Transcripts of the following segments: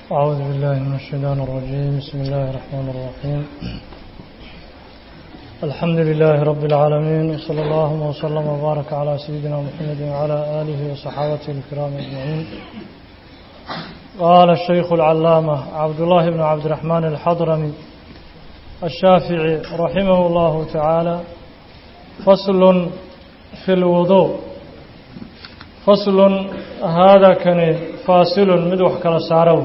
أعوذ بالله من الشيطان الرجيم بسم الله الرحمن الرحيم الحمد لله رب العالمين وصلى الله وسلم وبارك على سيدنا محمد وعلى آله وصحابته الكرام أجمعين قال الشيخ العلامة عبد الله بن عبد الرحمن الحضرمي الشافعي رحمه الله تعالى فصل في الوضوء فصل هذا كان فاصل مدوح كلا سارو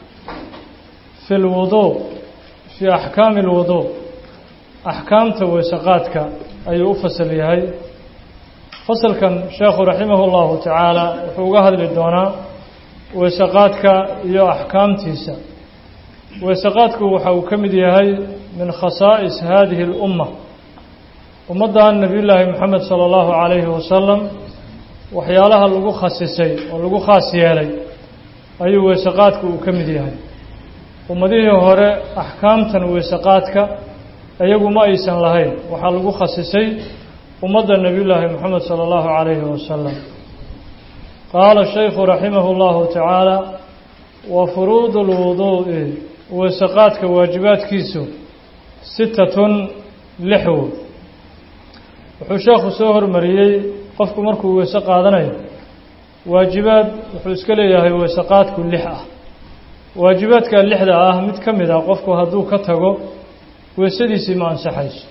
في الوضوء في أحكام الوضوء أحكام توسقاتك أي أفصل يهي فصل كان شيخ رحمه الله تعالى وحوقها للدونا وسقاتك يا أحكام تيسا وسقاتك وحو كمد يهي من خصائص هذه الأمة ومضى النبي الله محمد صلى الله عليه وسلم waxyaalaha lagu khasisay oo lagu khaas yeelay ayuu weesaqaadku uu ka mid yahay ummadihii hore axkaamtan weesaqaadka iyagu ma aysan lahayn waxaa lagu khasisay ummadda nebiyullaahi moxamed sala allahu calayhi wasalam qaala shaykhu raximah llahu tacaala wa furuudu lwuduu'i weesaqaadka waajibaadkiisu sitatun lix wood wuxuu sheekhu soo hormariyey qofku markuu weyse qaadanayo waajibaad wuxuu iska leeyahay weysaqaadku lix ah waajibaadka lixda ah mid ka mid ah qofku hadduu ka tago weysadiisii ma ansaxayso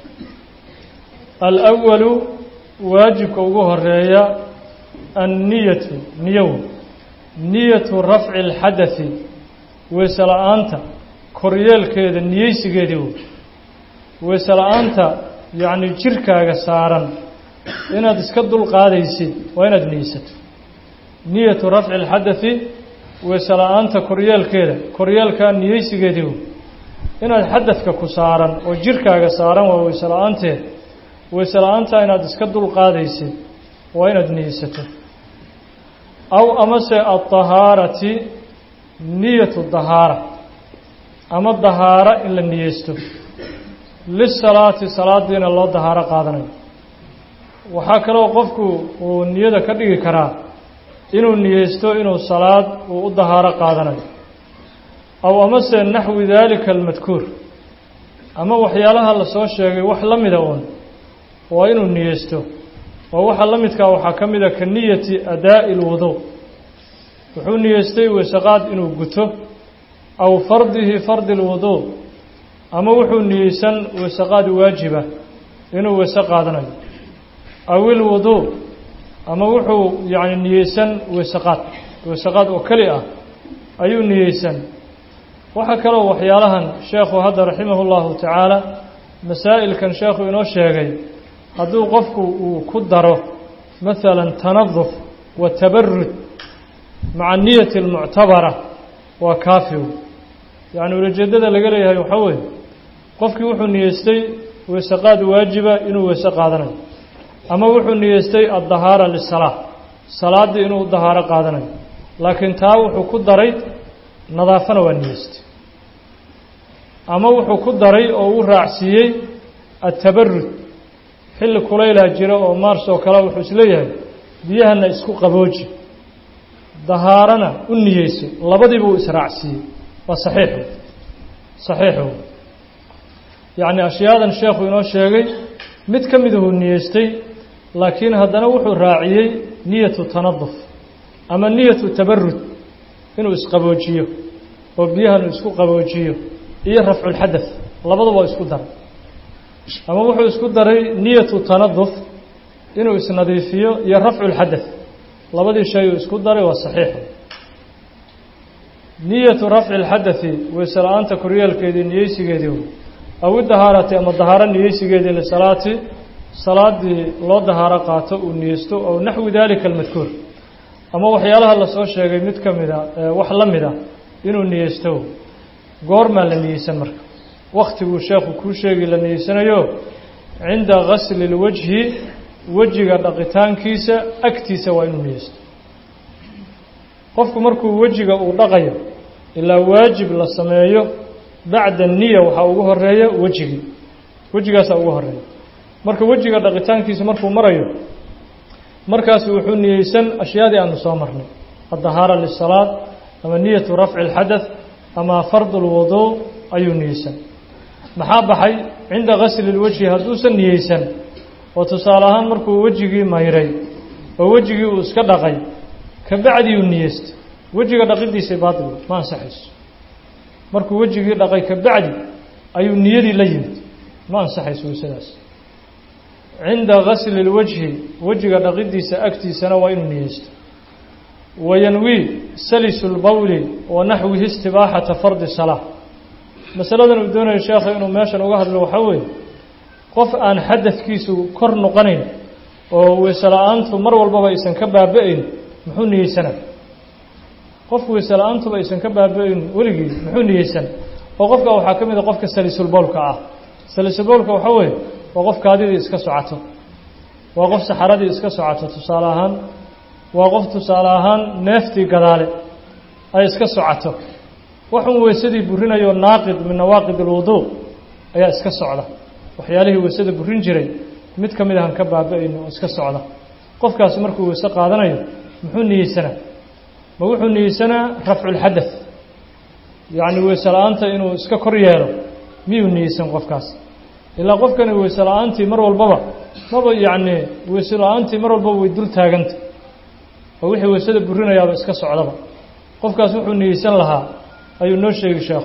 alawalu waajibka ugu horeeya anniyatu niyow niyatu rafci alxadati weyse la-aanta koryeelkeeda niyeysigeedii wey weyse la-aanta yacni jirkaaga saaran inaad iska dul qaadaysid waa inaad niyeysato niyatu rafci alxadati weyse la-aanta koryeelkeeda koryeelkaa niyeysigeedii wey inaad xadadka ku saaran oo jirkaaga saaran waa weyse la-aanteed weyse la-aantaa inaad iska dul qaadaysid waa inaad niyeysato aw amase adahaarati niyatu dahaara ama dahaara in la niyeysto lisalaati salaadiina loo dahaaro qaadanayo waxaa kaloo qofku uu niyada ka dhigi karaa inuu niyeysto inuu salaad uu u dahaaro qaadanayo aw amase naxwi daalika almadkuur ama waxyaalaha lasoo sheegay wax la mida uun waa inuu niyeysto oo waxa la midkaa waxaa ka mid a ka niyati adaa'i lwuduu wuxuu niyeystay weysaqaad inuu guto aw fardihi fardi lwuduu ama wuxuu niyeysan weysaqaad waajiba inuu weyse qaadanayo aw ilwuduu ama wuxuu yacni niyeysan weysaqaad weysaqaad oo keli ah ayuu niyeysan waxaa kaloo waxyaalahan sheekhu hadda raximahu llahu tacaala masaa'ilkan sheekhu inoo sheegay hadduu qofku uu ku daro masalan tanaduf wa tabarud maca niyati almuctabara waa kaafiw yacni ulajeeddada laga leeyahay waxaa weeye qofkii wuxuu niyeystay weysaqaad waajiba inuu weyse qaadanayo ama wuxuu niyeystay addahaara lisalaa salaaddii inuu dahaaro qaadanayo laakiin taa wuxuu ku daray nadaafana waa niyeystay ama wuxuu ku daray oo uu raacsiiyey atabarud xilli kulaylaha jira oo maars oo kale wuxuu isleeyahay biyahana isku qabooji dahaarana u niyeyso labadiiba uu israacsiiyey waa saxiixu saxiixu yacni ashyaadan sheekhu inoo sheegay mid ka midahuu niyeystay laakiin haddana wuxuu raaciyey niyatu tanaduf ama niyatu tabarud inuu isqaboojiyo oo biyahan uu isku qaboojiyo iyo rafculxadath labaduba waa isku daray ama wuxuu isku daray niyatu tanaduf inuu isnadiifiyo iyo rafculxadath labadii shay uu isku daray waa saxiix niyatu rafci lxadathi weyse la-aanta koryeelkeedii niyeysigeedii aw idahaarati ama dahaaro niyeysigeedii lisalaati salaadii loo dahaaro qaato uu niyeysto ow naxwi dalika almadkuur ama waxyaalaha lasoo sheegay mid ka mida wax la mid a inuu niyeysto goormaa la niyeysan marka waktiguu sheekhu kuu sheegi la niyeysanayo cinda gasli lwajhi wejiga dhaqitaankiisa agtiisa waa inuu niyeysto qofku markuu wejiga uu dhaqayo ilaa waajib la sameeyo bacda niya waxaa ugu horeeya wejigii wejigaasaa ugu horeeya marka wejiga dhaqitaankiisa markuu marayo markaas wuxuu niyeysan ashyaadii aanu soo marnay addahaara lisalaad ama niyatu rafci اlxadaث ama fardu lwuduu ayuu niyeysan maxaa baxay cinda gasli lwajhi hadduusan niyeysan oo tusaale ahaan markuu wejigii mayray oo wejigii uu iska dhaqay kabacdiuu niyeystay wejiga dhaqidiisa baatil ma ansaxayso markuu wejigii dhaqay kabacdi ayuu niyadii la yimid ma ansaxayso waysadaas cinda gasli lwajhi wejiga dhaqidiisa agtiisana waa inuu niyeysto wayanwii salisu lbowli wa naxwihi istibaaxata fardi salaa masaladan uu doonayo sheekha inuu meeshan uga hadlo waxaa weeye qof aan xadadkiisu kor noqonayn oo weyse la-aantu mar walbaba aysan ka baaba-ayn muxuu niyeysanaa qof weyse la-aantuba aysan ka baaba-ayn weligii muxuu niyeysan oo qofka waxaa ka mid a qofka salisulbowlka ah salisulbowlka waxaa weeye waa qof kaadidii iska socoto waa qof saxaradii iska socoto tusaale ahaan waa qof tusaale ahaan neeftii gadaale ay iska socoto waxun weysadii burinayo naaqid min nawaaqid alwuduu ayaa iska socda waxyaalihii weysada burin jiray mid ka mid ahan ka baaba-ayno oo iska socda qofkaasi markuu weyse qaadanayo muxuu niyeysanaa ma wuxuu niyeysanaa rafculxadath yacni weyse la-aanta inuu iska kor yeelo miyuu niyeysan qofkaas ilaa qofkani weyse la-aantii mar walbaba maba yacni weyse la-aantii mar walbaba way dul taaganta oo wixii weysada burinayaaba iska socdaba qofkaas wuxuu niyeysan lahaa ayuu noo sheegi sheekhu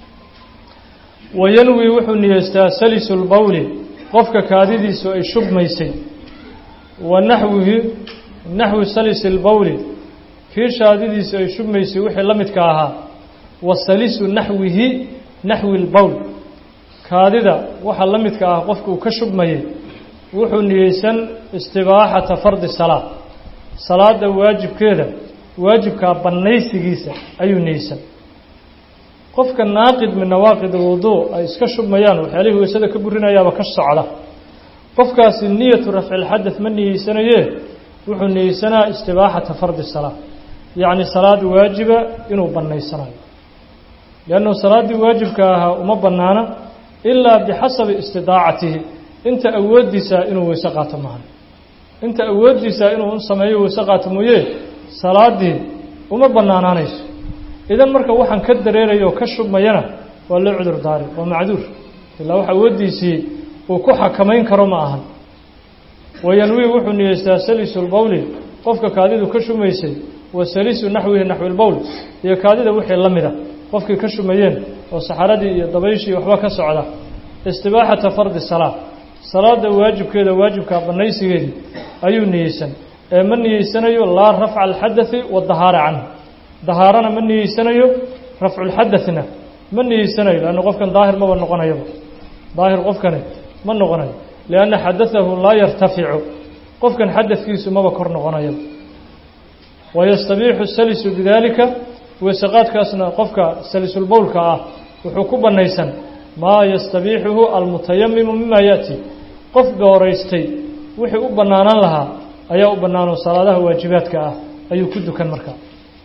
wayanwi wuxuu niyeystaa salisu lbowli qofka kaadidiisu ay shubmaysay wa naxwihi naxwi salisi lbowli kii shaadidiisu ay shubmaysay wixii la midka ahaa wa salisu naxwihi naxwi lbowl kaadida waxa la midka ah qofka uu ka shubmayay wuxuu niyeysan istibaaxata fardi salaa salaada waajibkeeda waajibkaa bannaysigiisa ayuu niyeysan qofka naaqid min nawaaqid alwuduu ay iska shubmayaan waxyaalihii weysada ka burinayaaba ka socda qofkaasi niyatu rafcilxadath ma niyeysanayee wuxuu niyeysanaa istibaaxata fardi salaa yacni salaad waajiba inuu bannaysanayo liannahu salaaddii waajibka ahaa uma bannaana ilaa bixasabi istidaacatihi inta awooddiisa inuu weyse qaato maahan inta awooddiisa inuu sameeyo weyse qaato mooye salaaddii uma bannaanaanayso idan marka waxaan ka dareeraya oo ka shubmayana waa loo cudur daari waa macduur ilaa wax awooddiisii uu ku xakamayn karo ma ahan wayanwii wuxuu niyeystaa salisu lbowli qofka kaadidu ka shumaysay wa salisu naxwihi naxwi lbowl iyo kaadida wixii la mida qofkii ka shumayeen oo saxaradii iyo dabayshii waxba ka socda istibaaxata fardi salaa salaada waajibkeeda waajibkaa bannaysigeedii ayuu niyeysan ee ma niyeysanayo laa rafca alxadathi wadahaara canhu dahaarana ma niyeysanayo rafculxadathna ma niyeysanayo leanna qofkan daahir maba noqonayaba daahir qofkani ma noqonayo lianna xadatahu laa yartaficu qofkan xadadkiisu maba kor noqonayaba wayastabiixu salisu bidaalika weysaqaadkaasna qofka salisulbowlka ah wuxuu ku bannaysan maa yastabiixuhu almutayamimu mima yaأti qof dooraystay wixii u bannaanaan lahaa ayaa u bannaanoo salaadaha waajibaadka ah ayuu ku dukan markaa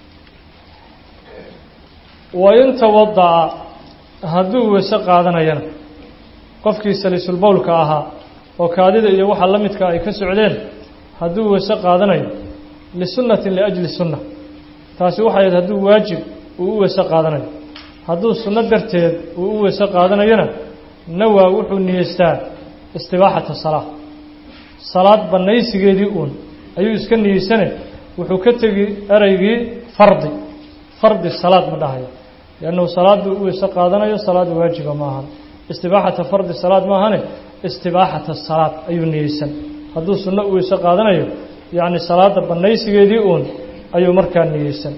wain tawada'a hadduu weyse qaadanayana qofkii salisulbowlka ahaa oo kaadida iyo waxa la midka ay ka socdeen hadduu weyse qaadanayo lisunnatin liajli sunna taasi waxay ahayd hadduu waajib uu u weyse qaadanayo hadduu sunno darteed uu u weyse qaadanayona nawaa wuxuu niyeystaa istibaaxata salaa salaad bannaysigeedii uun ayuu iska niyeysane wuxuu ka tegi ereygii fardi fardi salaad ma dhahayo liannahu salaaduu u weyse qaadanayo salaada waajiba ma ahan istibaaxata fardi salaad ma ahane istibaaxata salaad ayuu niyeysan hadduu sunno u weyse qaadanayo yacni salaada bannaysigeedii uun ayuu markaa niyeysan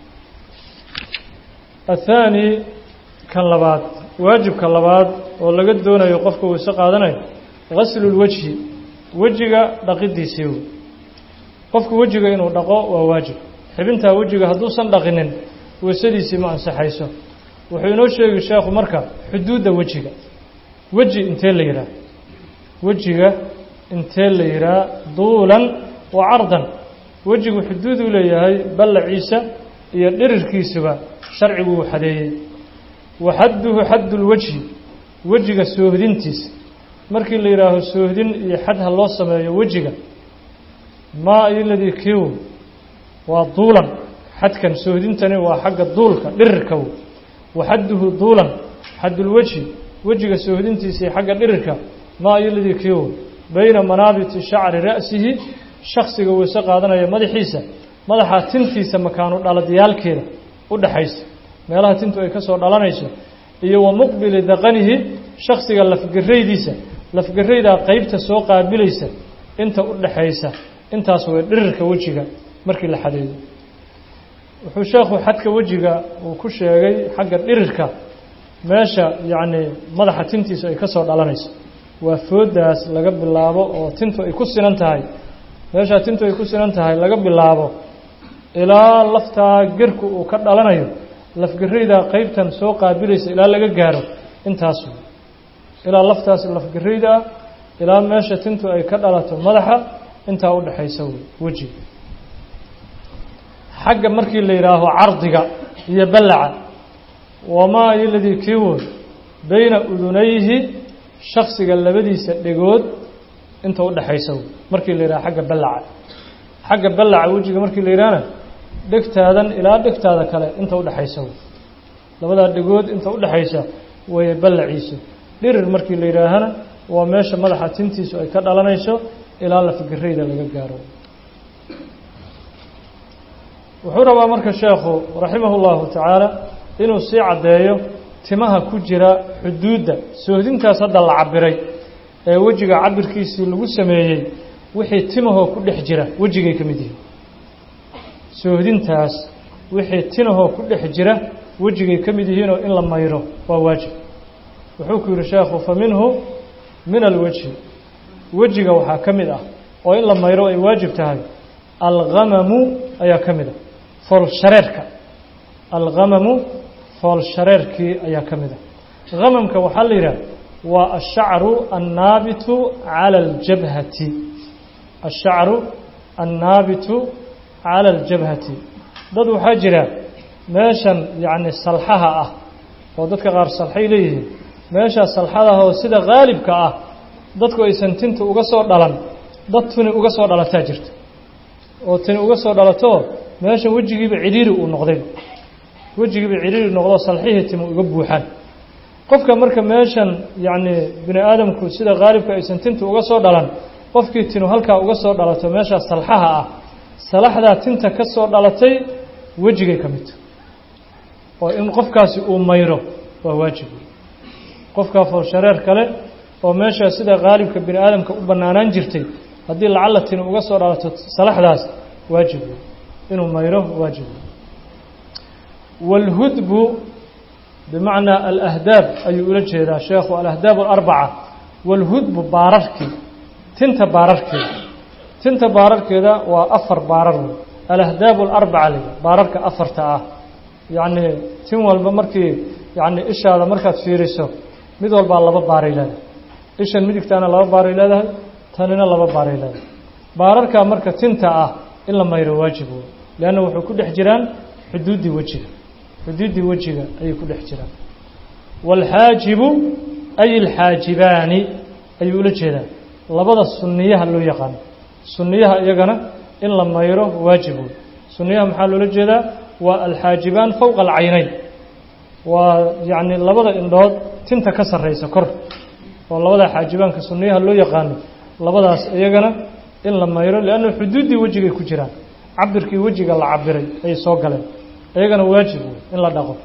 athaani kan labaad waajibka labaad oo laga doonayo qofka weyse qaadanayo gaslulwejhi wejiga dhaqidiisii wey qofku wejiga inuu dhaqo waa waajib xibintaa wejiga hadduusan dhaqinin weysadiisii ma ansaxayso wuxuu inoo sheegi sheekhu marka xuduudda wejiga weji intee la yidhaah wejiga intee la yidhaah duulan wa cardan wejigu xuduuduu leeyahay ballaciisa iyo dhirirkiisuba sharcigu uu xadeeyey wa xadduhu xaddulwejhi wejiga soohdintiisa markii la yidhaaho soohdin iyo xad ha loo sameeyo wejiga maa iladii kiiw waa duulan xadkan soohdintani waa xagga duulka dhirirka w waxadduhu duulan xaddulwejhi wejiga soohdintiisii xagga dhirirka maa iladii kiiwo bayna manaabiti shacri ra'sihi shaksiga weyse qaadanaya madaxiisa madaxa tintiisa makaanu dhaladyaalkeeda u dhaxaysa meelaha tintu ay ka soo dhalanayso iyo wa muqbili daqanihi shaksiga lafgaraydiisa lafgaraydaa qeybta soo qaabilaysa inta u dhaxaysa intaas way dhirirka wejiga markii la xadeeyo wuxuu sheekhu xadka wejiga uu ku sheegay xagga dhirirka meesha yacni madaxa tintiisu ay ka soo dhalanayso waa foodaas laga bilaabo oo tintu ay ku sinan tahay meeshaa tintu ay ku sinan tahay laga bilaabo ilaa laftaa gerku uu ka dhalanayo lafgaraydaa qeybtan soo qaabilaysa ilaa laga gaaro intaas wey ilaa laftaas lafgarayda ah ilaa meesha tintu ay ka dhalato madaxa intaa u dhexaysa wey wejiga xagga markii la yidhaaho cardiga iyo ballaca wamaa iladii kii wood bayna udunayhi shaksiga labadiisa dhegood inta u dhexaysa wey markii la yidhaha xagga ballaca xagga ballaca wejiga markii la yidhahna dhegtaadan ilaa dhegtaada kale inta u dhexaysa wey labadaa dhegood inta u dhexaysa weeye ballaciisu dhirir markii la yidhaahana waa meesha madaxa tintiisu ay ka dhalanayso ilaa lafgarayda laga gaaro wuxuu rabaa marka sheekhu raximah اllahu tacaala inuu sii caddeeyo timaha ku jira xuduudda soohdintaas hadda la cabiray ee wejiga cabirkiisii lagu sameeyey wixii timahoo ku dhex jira wejigay ka mid yihiin soohdintaas wixii tinahoo ku dhex jira wejigay ka mid yihiinoo in la mayro waa waajib wuxuu ku yidhi sheekhu fa minhu min alwejhi wejiga waxaa ka mid ah oo in la mayro ay waajib tahay alghamamu ayaa ka mid ah foolshareerka alghamamu foolshareerkii ayaa ka mid ah hamamka waxaa la yidhaha waa ashacru annaabitu cala aljabhati ashacru annaabitu cala aljabhati dad waxaa jira meeshan yacni salxaha ah oo dadka qaar salxay leeyihiin meeshaa salxadaha oo sida haalibka ah dadku aysan tinta uga soo dhalan dad tuni uga soo dhalataa jirta oo tini uga soo dhalatoo meeshan wejigiiba cidhiiri uu noqday wejigiiba cidhiiri noqdoo salxihii timi uga buuxaan qofka marka meeshan yacni bini aadamku sida haalibka aysan tinta uga soo dhalan qofkii tinu halkaa uga soo dhalato meeshaa salxaha ah salaxdaa tinta ka soo dhalatay wejigay ka midta oo in qofkaasi uu mayro waa waajib qofkaa foolshareer kale oo meeshaa sida haalibka bini aadamka u bannaanaan jirtay haddii lacalla tini uga soo dhalato salaxdaas waajib wey inuu mayro waajib wey wاlhudbu bimacnaa alahdaab ayuu ula jeedaa sheekhu alahdaab alarbaca wاlhudbu baararkii tinta baararkeeda tinta baararkeeda waa afar baarar wey alahdaab alarbaca leh baararka afarta ah yacni tin walba markii yacni ishaada markaad fiiriso mid walbaa laba baaray leedahay ishan midigtaana laba baaray leedahay tanina laba baaray leedahay baararkaa marka tinta ah in la mayro waajib wey leanna wuxuu ku dhex jiraan xuduuddii wejiga xuduuddii wejiga ayay ku dhex jiraan waalxaajibu ay alxaajibaani ayuu ula jeedaa labada sunniyaha loo yaqaano sunniyaha iyagana in la mayro waajib wey sunniyaha maxaa loola jeedaa waa alxaajibaan fowqa alcaynayn waa yacni labada indhood tinta ka sarraysa kor oo labada xaajibaanka sunniyaha loo yaqaano labadaas iyagana in la mayro lianna xuduuddii wejigay ku jiraan cabirkii wejiga la cabiray ayay soo galeen iyagana waajib wey in la dhaqo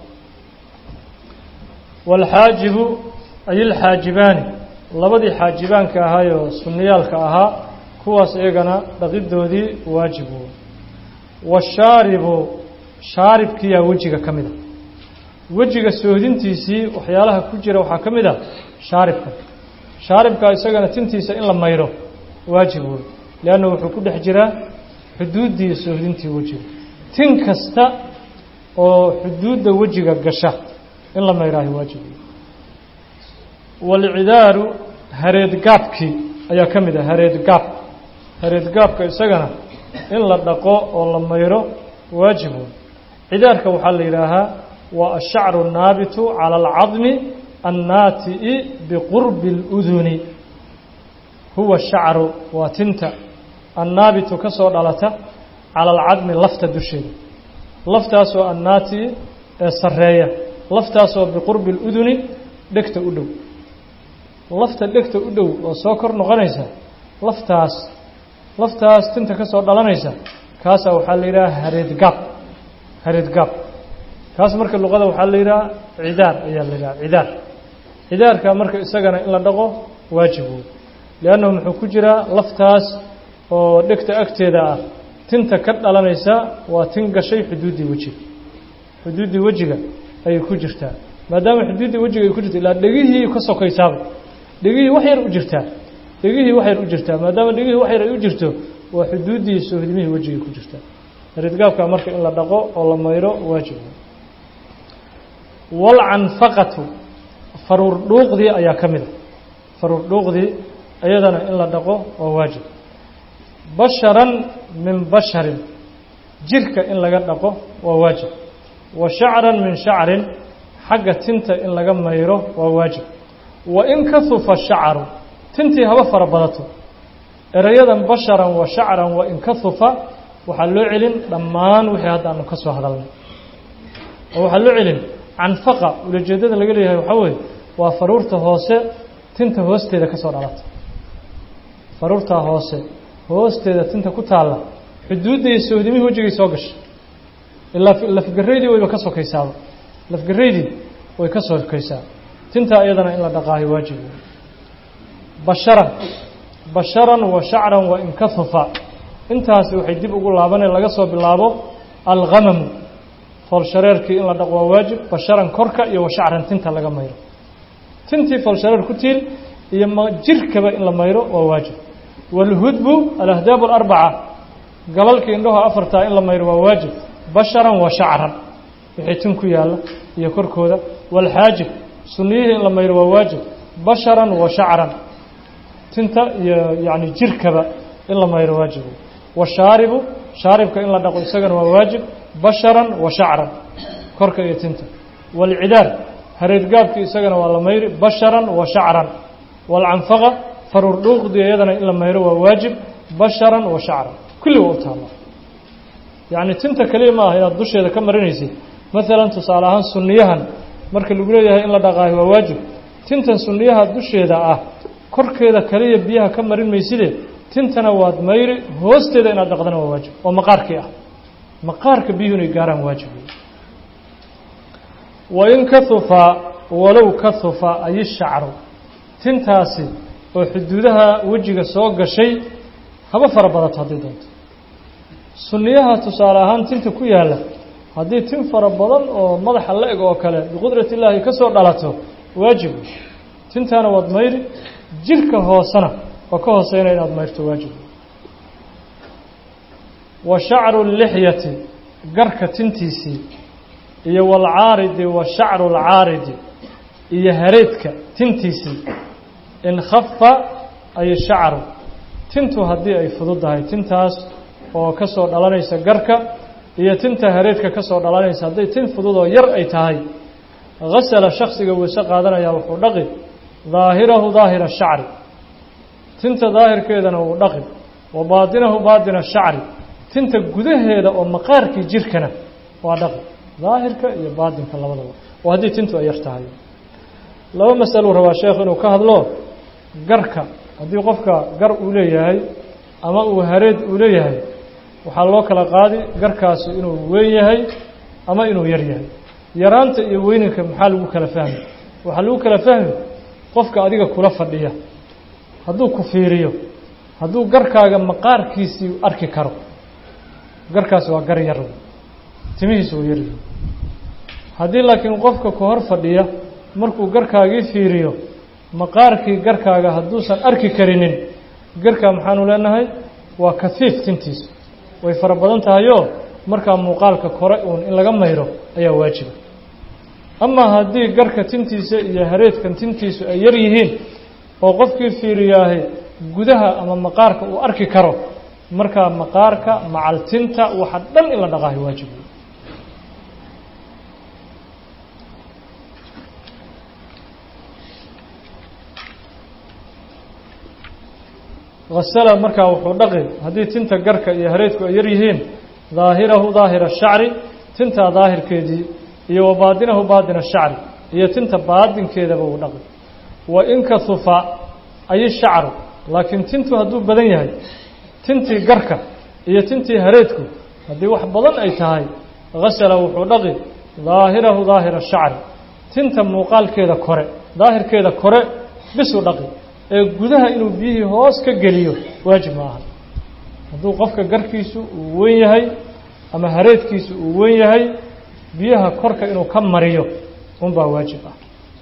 waalxaajibu ay alxaajibaani labadii xaajibaanka ahaayoo sunniyaalka ahaa kuwaas iyagana dhaqidoodii waajib wey washaaribu shaaribkiyaa wejiga ka mid a wejiga soohdintiisii waxyaalaha ku jira waxaa ka mid ah shaaribka shaaribka isagana tintiisa in la mayro waajib wey leanna wuxuu ku dhex jiraa xuduuddii soohdintii wejiga tin kasta oo xuduudda wejiga gasha in la mayraayo waajib wey waalcidaaru hareedgaabkii ayaa ka mid ah hareedgaab hareedgaabka isagana in la dhaqo oo la mayro waajib wey cidaarka waxaa la yidhaahaa waa ashacru annaabitu cala alcadmi annaati'i biqurbi اluduni huwa shacru waa tinta annaabitu ka soo dhalata cala alcadmi lafta dusheeda laftaasoo annaati ee sarreeya laftaasoo biqurbi اluduni dhegta u dhow lafta dhegta u dhow oo soo kor noqonaysa laftaas laftaas tinta ka soo dhalanaysa kaasaa waxaa la yidhaha hareedgaab hareedgaab kaas marka luqada waxaa la yidhaha cidaar ayaa la yidhaha cidaar cidaarka marka isagana in la dhaqo waajib wey liannahu muxuu ku jiraa laftaas oo dhegta agteeda ah tinta ka dhalanaysa waa tin gashay xuduuddii wejiga xuduuddii wejiga ayay ku jirtaa maadaama xuduuddii wejiga ay ku jirta ilaa dhegihii ka sokaysaaba dhegihii wax yar u jirtaa dhegihii wax yar u jirtaa maadaama dhegihii wax yar ay u jirto waa xuduuddii soohdimihii wejigay ku jirtaa hareedgaabka marka in la dhaqo oo la mayro waajib walcanfaqatu faruur dhuuqdii ayaa ka mid a faruur dhuuqdii iyadana in la dhaqo waa waajib basharan min basharin jirka in laga dhaqo waa waajib wa shacran min shacrin xagga tinta in laga mayro waa waajib wa in kahufa shacaru tintii haba fara badato erayadan basharan wa shacran wa in kahufa waxaa loo celin dhammaan wixii hadda aanu ka soo hadalnay oo waxaa loo celin canfaqa ulajeedada laga leeyahay waxaa weeye waa faruurta hoose tinta hoosteeda ka soo dhalata faruurtaa hoose hoosteeda tinta ku taalla xuduudday soohdimihii wejigay soo gashay ilaa lafgaraydii wayba ka sokaysaaba lafgaraydii way ka sokaysaa tintaa iyadana in la dhaqaayo waajib basharan basharan wa shacran wa in kahufa intaasi waxay dib ugu laabaneen laga soo bilaabo alghamamu foolshareerkii in la dhaqo waa waajib basharan korka iyo wa shacran tinta laga mayro tintii foolshareer ku tiil iyo ma jirkaba in la mayro waa waajib wاlhudbu alahdaab اlarbaca galalkii indhaho afartaa in la mayro waa waajib basharan wa shacran wixii tin ku yaalla iyo korkooda wاlxaajib sunniyihii in la mayro waa waajib basharan wa shacran tinta iyo yani jirkaba in la mayro waajib washaaribu shaaribka in la dhaqo isagana waa waajib basharan wa shacran korka iyo tinta wاlcidaar hareedgaabkii isagana waa la mayri basharan wa shacran wاlcanfaqa faruur dhuuqdii iyadana in la mayro waa waajib basharan wa shacran kulli waa u taalla yacni tinta keliya ma ah inaad dusheeda ka marinaysid maalan tusaale ahaan sunniyahan marka lagu leeyahay in la dhaqaayo waa waajib tintan sunniyaha dusheeda ah korkeeda kaliya biyaha ka marin mayside tintana waad mayri hoosteeda inaad dhaqdana waa waajib oo maqaarkii ah maqaarka biyuhu inay gaaraan waajib wain kahufa walow kahufa ay shacru tintaasi oo xuduudaha wejiga soo gashay haba fara badato haddii doonto sunniyaha tusaale ahaan tinta ku yaalla haddii tin fara badan oo madaxa la-eg oo kale biqudrat illaahi ka soo dhalato waajib tintaana waad mayri jirka hoosena oo ka hooseyna inaad mayrto waajib wa shacru lixyati garka tintiisii iyo walcaaridi wa shacru lcaaridi iyo hareedka tintiisii in khafa ay shacru tintu haddii ay fududdahay tintaas oo ka soo dhalanaysa garka iyo tinta hareedka ka soo dhalanaysa hadday tin fudud oo yar ay tahay hasala shaksiga weyse qaadanayaa wuxuu dhaqi daahirahu daahira shacri tinta daahirkeedana wuu dhaqi wa baatinahu baatina shacri tinta gudaheeda oo maqaarkii jirkana waa dhaqi daahirka iyo baatinka labadaba oo haddii tintu ay yar tahay laba masaluu rabaa sheekh inuu ka hadlo garka haddii qofka gar uu leeyahay ama uu hareed uu leeyahay waxaa loo kala qaadi garkaasi inuu weyn yahay ama inuu yar yahay yaraanta iyo weyninka maxaa lagu kala fahmi waxaa lagu kala fahmi qofka adiga kula fadhiya hadduu ku fiiriyo hadduu garkaaga maqaarkiisii arki karo garkaasi waa gar yar timihiisu waa yaryihi haddii laakiin qofka ku hor fadhiya markuu garkaagii fiiriyo maqaarkii garkaaga hadduusan arki karinin garkaa maxaanu leenahay waa kafiif tintiisu way fara badan tahayoo markaa muuqaalka kore uun in laga mayro ayaa waajiba amaa haddii garka tintiisa iyo hareedkan tintiisu ay yar yihiin oo qofkii fiiriyaahay gudaha ama maqaarka uu arki karo markaa maqaarka macal tinta waxa dhan in la dhaqaayo waajib hasala markaa wuxuu dhaqi haddii tinta garka iyo hareedku ay yar yihiin daahirahu daahira shacri tintaa daahirkeedii iyo wa baadinahu baadina shacri iyo tinta baadinkeedaba uu dhaqi wa in kahufa ay shacru laakiin tintu hadduu badan yahay tintii garka iyo tintii hareedku haddii wax badan ay tahay hasala wuxuu dhaqi daahirahu daahira shacri tinta muuqaalkeeda kore daahirkeeda kore bisuu dhaqi ee gudaha inuu biyihii hoos ka geliyo waajib ma aha hadduu qofka garkiisu uu wen yahay ama hareedkiisu uu wen yahay biyaha korka inuu ka mariyo unbaa waajib ah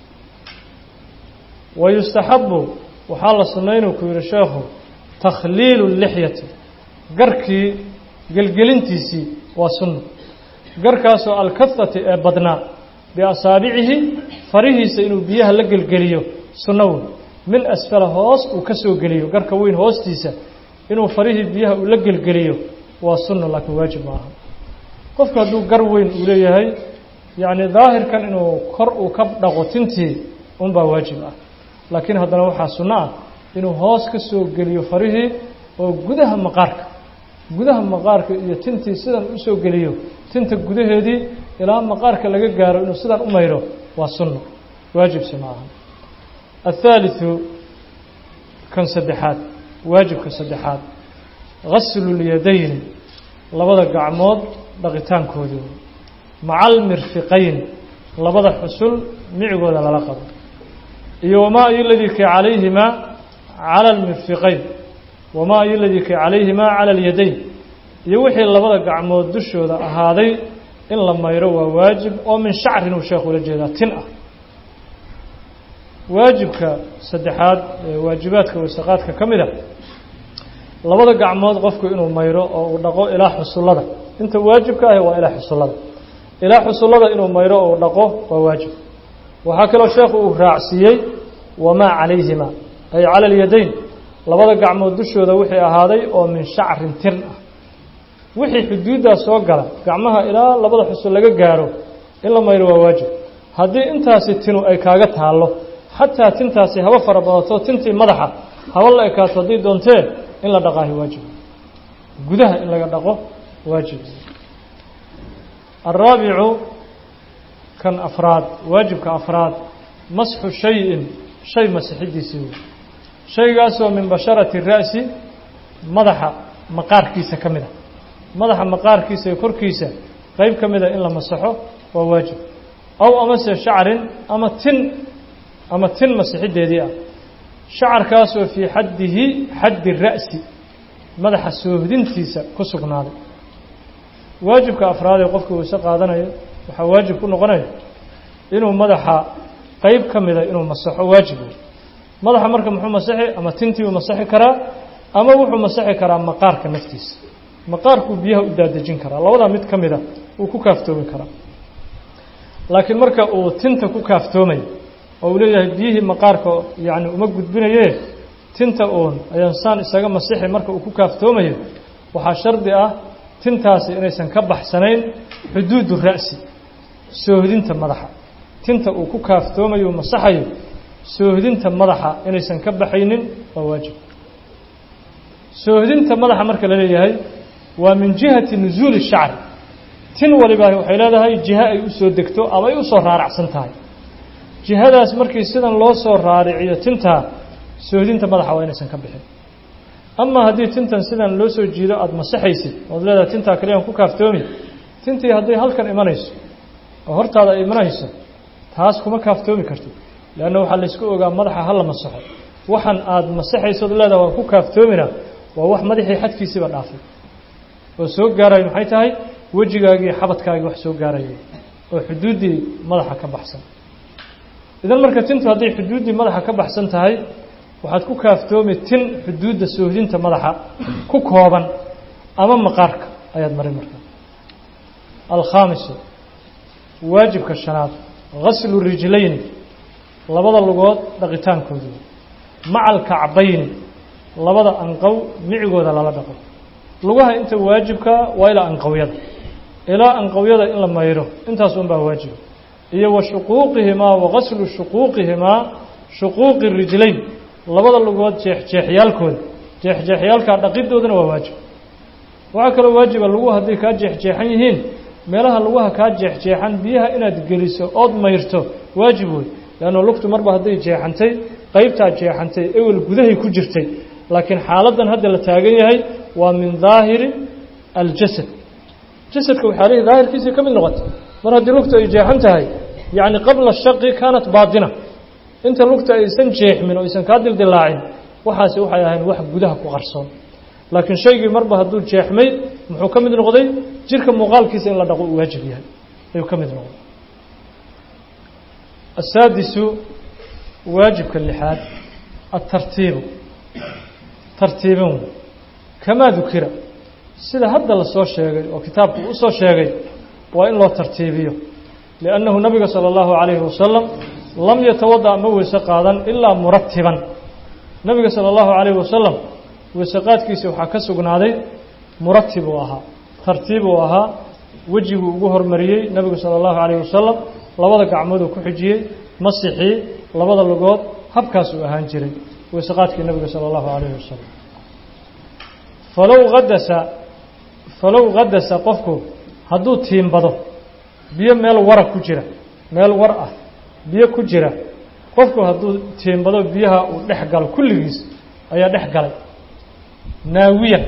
wa yustaxabu waxaa la sunnaynuu ku yihi sheekhu takhliilu lixyati garkii gelgelintiisii waa sunno garkaasoo alkahati ee badnaa biasaabicihi farihiisa inuu biyaha la gelgeliyo sunno wey min asfala hoos uu ka soo geliyo garka weyn hoostiisa inuu farihii biyaha uu la gelgeliyo waa sunno laakiin waajib ma aha qofku hadduu gar weyn uu leeyahay yacni daahirkan inuu kor uu ka dhaqo tintii unbaa waajib ah laakiin haddana waxaa sunno ah inuu hoos ka soo geliyo farihii oo gudaha maqaarka gudaha maqaarka iyo tintii sidan usoo geliyo tinta gudaheedii ilaa maqaarka laga gaaro inuu sidan u mayro waa sunno waajibsi ma aha athaalitثu kan saddexaad waajibka saddexaad gaslu lyadayni labada gacmood dhaqitaankoodii maca almirfiqayn labada xusul micigooda lala qabo iyo wamaa ayo ladii kay calayhimaa cala almirfiqayn wamaa ayo ladii kay calayhimaa cala alyadayn iyo wixii labada gacmood dushooda ahaaday in la mayro waa waajib oo min shacrin uu sheekhu ula jeedaa tin ah waajibka saddexaad ee waajibaadka wasaqaadka ka mid a labada gacmood qofku inuu mayro oo uu dhaqo ilaa xusullada inta waajibka ahi waa ilaa xusullada ilaa xusullada inuu mayro oo uu dhaqo waa waajib waxaa kaloo sheekhu uu raacsiiyey wamaa calayhima ay cala alyadayn labada gacmood dushooda wixii ahaaday oo min shacrin tin ah wixii xuduuddaa soo gala gacmaha ilaa labada xusul laga gaaro in la mayro waa waajib haddii intaasi tinu ay kaaga taallo xataa tintaasi haba fara badato tintii madaxa haba la ekaato haddii doontee in la dhaqaahi waajib gudaha in laga dhaqo waajib alraabicu kan afraad waajibka afraad masxu shayin shay masixidiisii wey shaygaasoo min basharati ra'si madaxa maqaarkiisa ka mid a madaxa maqaarkiisa iyo korkiisa qeyb ka mida in la masaxo waa waajib aw amase shacrin ama tin ama tin masixideedii ah shacarkaasoo fii xaddihi xaddi ra'si madaxa soohdintiisa ku sugnaaday waajibka afraad ee qofkii wayse qaadanayo waxaa waajib ku noqonaya inuu madaxa qeyb ka mida inuu masaxo waajib wey madaxa marka muxuu masaxi ama tintii uu masaxi karaa ama wuxuu masaxi karaa maqaarka naftiisa maqaarkuu biyaha u daadejin karaa labadaa mid ka mida uu ku kaaftoomi karaa laakiin marka uu tinta ku kaaftoomayo oo uu leeyahay biyihii maqaarka yacni uma gudbinaye tinta uun ayaan saan isaga masixi marka uu ku kaaftoomayo waxaa shardi ah tintaasi inaysan ka baxsanayn xuduudu ra'si soohdinta madaxa tinta uu ku kaaftoomayo u masaxayo soohdinta madaxa inaysan ka baxaynin waa waajib soohdinta madaxa marka la leeyahay waa min jihati nusuuli shacri tin waliba waxay leedahay jiho ay u soo degto ama ay u soo raaracsan tahay jihadaas markii sidan loo soo raariciyo tintaa soohdinta madaxa waa inaysan ka bixin ama haddii tintan sidan loo soo jiido aada masaxaysid ood leedahay tintaa kaliyaan ku kaaftoomi tintii hadday halkan imanayso oo hortaada ay imanayso taas kuma kaaftoomi kartid leanna waxaa laysku ogaa madaxa hala masaxo waxan aada masaxaysood leedahay waan ku kaaftoomina waa wax madaxii xadkiisiiba dhaafay oo soo gaarayo maxay tahay wejigaagii xabadkaagii wax soo gaaraya oo xuduuddii madaxa ka baxsan idan marka tintu hadday xuduuddii madaxa ka baxsan tahay waxaad ku kaaftoomi tin xuduudda soohdinta madaxa ku kooban ama maqaarka ayaad marin markaa alkhaamisu waajibka shanaad gaslu rijlayni labada lugood dhaqitaankoodu maca alkacbayni labada anqow micigooda lala dhaqo lugaha inta waajibka waa ilaa anqowyada ilaa anqowyada in la mayro intaas un baa waajiba iyo wa shuquuqihimaa wa gaslu shuquuqihimaa shuquuqi rijlayn labada lugood jeexjeexyaalkooda jeexjeexyaalkaa dhaqidoodana waa waajib waxaa kaloo waajiba lagu hadday kaa jeexjeexan yihiin meelaha lugaha kaa jeexjeexan biyaha inaad geliso ood mayrto waajib wey leanno lugtu marba hadday jeexantay qaybtaa jeexantay ewel gudahay ku jirtay laakiin xaaladdan hadda la taagan yahay waa min daahiri aljasad jasadka waxyaalihii daahirkiisii ka mid noqotay mar haddii lugtu ay jeexan tahay yacni qabla shaqi kaanat baatina inta lugta aysan jeexmin oo aysan kaa dildilaacin waxaasi waxay ahayn wax gudaha ku qarsoon laakiin shaygii marba hadduu jeexmay muxuu ka mid noqday jirka muuqaalkiisa in la dhaqo uu waajib yahay ayuu ka mid noqday asaadisu waajibka lixaad atartiibu tartiibin kamaa dukira sida hadda la soo sheegay oo kitaabku u soo sheegay waa in loo tartiibiyo liannahu nabiga sala allahu calayhi wasalam lam yatawada ma weyse qaadan ilaa muratiban nabiga sala allahu calayhi wasalam weysaqaadkiisa waxaa ka sugnaaday muratib uu ahaa tartiib uu ahaa wejiguu ugu hormariyey nebigu sala allahu calayhi wasalam labada gacmooduu ku xijiyey masixii labada lugood habkaas uu ahaan jiray weysaqaadkii nebiga sala allahu calayhi wasalam falow hadasa falow hadasa qofku hadduu tiimbado biyo meel wara ku jira meel war ah biyo ku jira qofku hadduu tiimbado biyaha uu dhex galo kulligiis ayaa dhex galay naawiyan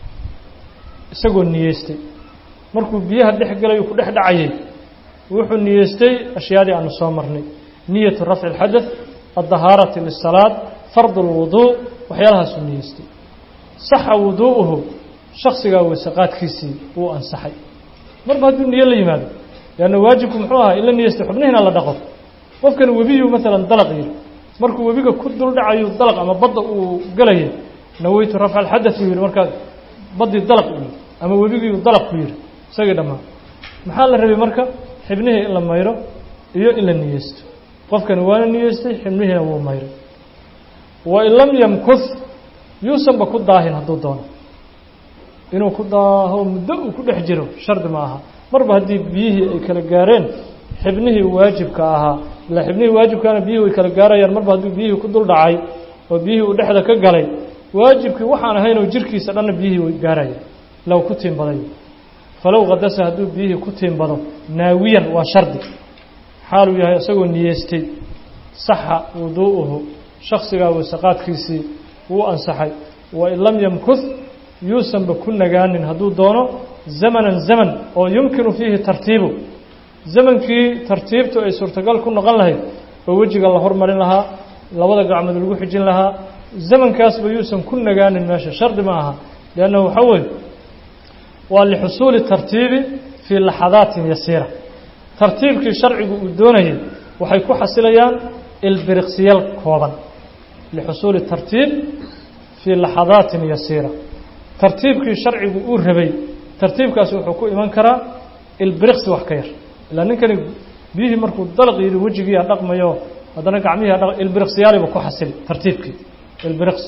isagoo niyeystay markuu biyaha dhex galay uu ku dhex dhacayay wuxuu niyeystay ashyaadii aanu soo marnay niyatu rafci اlxadaث addahaarati lisalaad fard اlwuduu waxyaalahaasuu niyeystay saxa wuduu'uhu shaksigaa weysaqaadkiisii wuu ansaxay marba hadduu niyo la yimaado leanna waajibku muxuu ahaa in la niyeystay xubnihiina la dhaqo qofkan webiyuu maalan dalaq yiri markuu webiga ku dul dhacayu dalaq ama badda uu galayay naweytu rafca alxadaث uu yihi markaa baddii dalaq u yihi ama webigiiu dalaq ku yihi isagii dhammaan maxaa la rabay marka xibnihii in la mayro iyo in la niyeysto qofkani waana niyeystay xibnihiina wuu mayray wain lam yamkuth yuusanba ku daahin hadduu doono inuu ku daaho muddo uu ku dhex jiro shardi ma aha marba haddii biyihii ay kala gaareen xibnihii waajibka ahaa ilaa xibnihii waajibkaana biyihii way kala gaarayaan marba hadduu biyihii ku dul dhacay oo biyihii uu dhexda ka galay waajibkii waxaan ahaynoo jirkiisa dhanna biyihii way gaarayaan ilaa uu ku tiimbaday falow kadasa hadduu biyihii ku tiimbado naawiyan waa shardi xaaluu yahay isagoo niyeystay saxa wuduu'uhu shaksigaa weysaqaadkiisii wuu ansaxay wain lam yamkuth yuusanba ku nagaanin hadduu doono zamanan zaman oo yumkinu fiihi tartiibu zamankii tartiibtu ay suurtagal ku noqon lahayd oo wejiga la hormarin lahaa labada gacmood lagu xijin lahaa zamankaasba yuusan ku nagaanin meesha shardi ma aha liannahu waxaa weeye waa lixusuuli tartiibi fii laxadaatin yasiira tartiibkii sharcigu uu doonayay waxay ku xasilayaan ilbiriqsiyal kooban lixusuuli tartiib fii laxadaatin yasiira tartiibkii sharcigu uu rabay tartiibkaasi wuxuu ku iman karaa ilbiriqsi wax ka yar ilaa ninkani biyihii markuu dalaq yidhi wejigiiaa dhaqmayo haddana gacmihii dhaq ilbiriqsiyaaliba ku xasili tartiibkii ilbiriqsi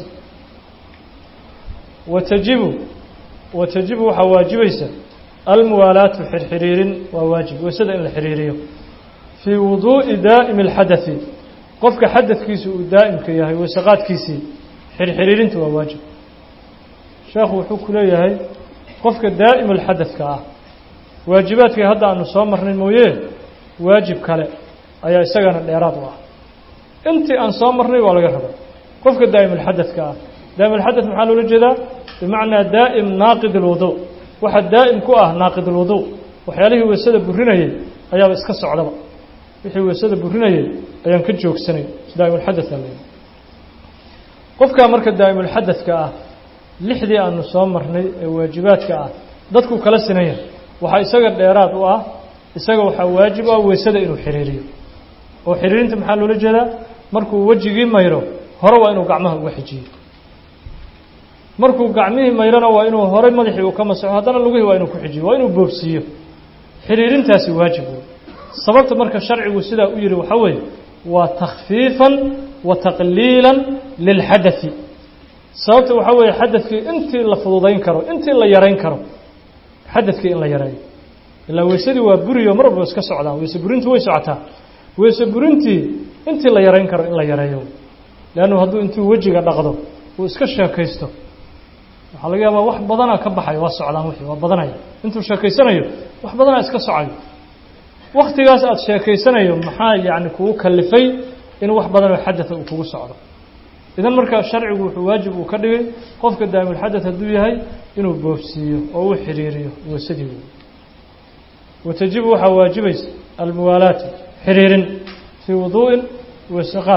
watajibu watajibu waxaa waajibaysa almuwaalaatu xirxiriirin waa waajib weysada in la xiriiriyo fii wuduu'i daa'imi اlxadaثi qofka xadadkiisu uu daa'imka yahay weysaqaadkiisii xirxiriirinta waa waajib sheekhu wuxuu ku leeyahay qofka daa'im alxadadka ah waajibaadkii hadda aanu soo marnay mooye waajib kale ayaa isagana dheeraad u ah intii aan soo marnay waa laga rabay qofka daa'im alxadadka ah daa'im alxadad maxaa loola jeedaa bimacnaa daa'im naaqid alwuduu waxa daa'im ku ah naaqid alwuduu waxyaalihii weysada burinayay ayaaba iska socdaba wixii weysada burinayay ayaan ka joogsanay daa'im alxadadka la qofkaa marka daa'im alxadadka ah lixdii aanu soo marnay ee waajibaadka ah dadku kala sinan yahay waxaa isaga dheeraad u ah isaga waxaa waajib u ah weysada inuu xiriiriyo oo xiriirinta maxaa loola jeedaa markuu wejigii mayro hore waa inuu gacmaha uga xijiyo markuu gacmihii mayrona waa inuu horey madaxii uu ka masaxo haddana lugihii waa inuu ku xijiyo waa inuu boobsiiyo xiriirintaasi waajib wey sababta marka sharcigu sidaa u yihi waxaa weeye waa takhfiifan wa taqliilan lilxadai sababta waxaa weeye xadadkii intii la fududayn karo intii la yarayn karo xadadkii in la yareeyo ilaa weysadii waa buriyo mar walba iska socdaan weyse burintu way socotaa weyse burintii intii la yarayn karo in la yareeyo leannu hadduu intuu wejiga dhaqdo uu iska sheekaysto waxaa laga yaabaa wax badana ka baxaya waa socdaan wixii waa badanaya intuu sheekaysanayo wax badanaa iska socayo waktigaas aada sheekaysanayo maxaa yacni kugu kalifay in wax badanoo xadatha uu kugu socdo idan markaa sharcigu wuxuu waajib uu ka dhigay qofka daa'imulxadath hadduu yahay inuu boofsiiyo oo uu xiriiriyo weysadii wey watajibu waxaa waajibaysa almuwaalaatu xiriirin fii wuduu'in weysaqaad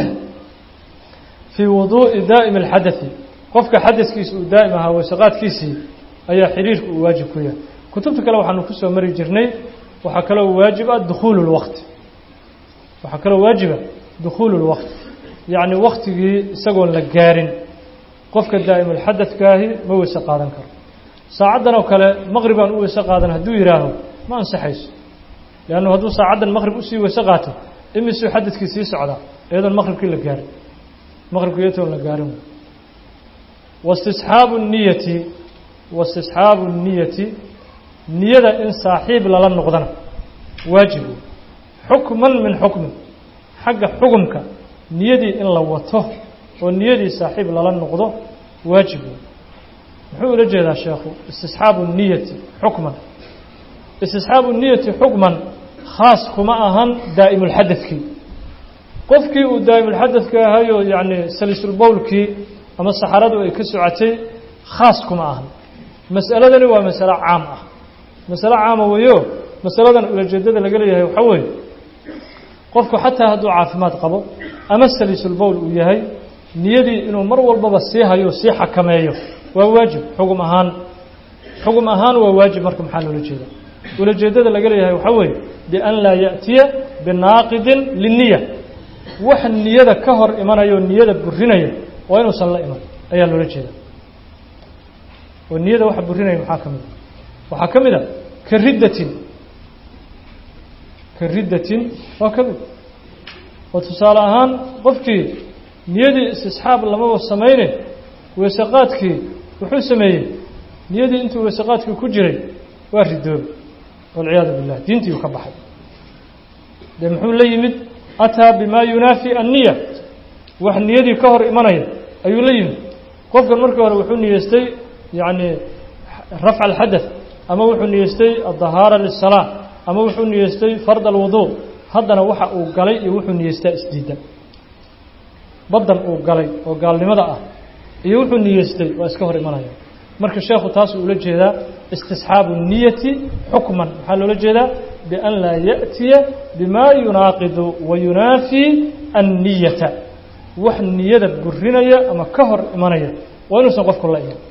fii wuduu'i daa'imi alxadathi qofka xadaskiisa uu daa'im ahaa weysaqaadkiisii ayaa xiriirka uu waajib ku yahay kutubta kale waxaanu ku soo mari jirnay waxaa kaloo waajib ah dukhuulu lwaqti waxaa kaloo waajiba dukhuulu lwaqti yacni waktigii isagoon la gaarin qofka daa'imulxadadkaahi ma weyse qaadan karo saacaddan oo kale maqribaan u weyse qaadan hadduu yidhaaho ma ansaxayso leannu hadduu saacaddan maqrib usii weyse qaato imisuu xadadkii sii socdaa iyadoon maqribkii la gaarin maqribkii iyatoon la gaarin wastisxaabu niyati wastisxaabu niyati niyada in saaxiib lala noqdana waajib wey xukman min xukmin xagga xukumka niyadii in la wato oo niyadii saaxiib lala noqdo waajib wey muxuu ula jeedaa sheekhu istisxaabu niyati xukman istisxaabu niyati xukman khaas kuma ahan daa'imulxadadkii qofkii uu daa'imulxadadka ahayoo yacni salisulbowlkii ama saxaradu ay ka socotay khaas kuma ahan mas'aladani waa masalo caam ah masalo caama weeyo masaladan ulajeedada laga leeyahay waxaa weeye qofku xataa hadduu caafimaad qabo ama saliisulbowl uu yahay niyadii inuu mar walbaba sii hayo sii xakameeyo waa waajib xugum ahaan xugum ahaan waa waajib marka maxaa loola jeeda ulajeedada laga leeyahay waxaa weeye bian laa ya'tiya binaaqidin liniya wax niyada ka hor imanaya oo niyada burinaya waa inuusan la iman ayaa loola jeeda oo niyada waxa burinaya maxaa ka mid a waxaa ka mid a ka riddatin ka riddatin waa ka mid oo tusaale ahaan qofkii niyadii istisxaab lamaba samayne weysaqaadkii wuxuu sameeyey niyadii intuu weysaqaadkii ku jiray waa ridoobe walciyaadu billah diintiiu ka baxay dee muxuu la yimid ataa bimaa yunaafi anniya wax niyadii ka hor imanaya ayuu la yimid qofkan markii hore wuxuu niyeystay yacni rafca alxadath ama wuxuu niyeystay addahaara lisalaa ama wuxuu niyeystay fard alwuduu haddana waxa uu galay iyo wuxuu niyeystaa isdiidan baddan uu galay oo gaalnimada ah iyo wuxuu niyeystay waa iska hor imanaya marka sheekhu taas uu ula jeedaa istisxaabu niyati xukman maxaa loola jeedaa bian laa ya'tiya bimaa yunaaqidu wa yunaafii anniyata wax niyada burinaya ama ka hor imanaya waa inuusan qofku la iman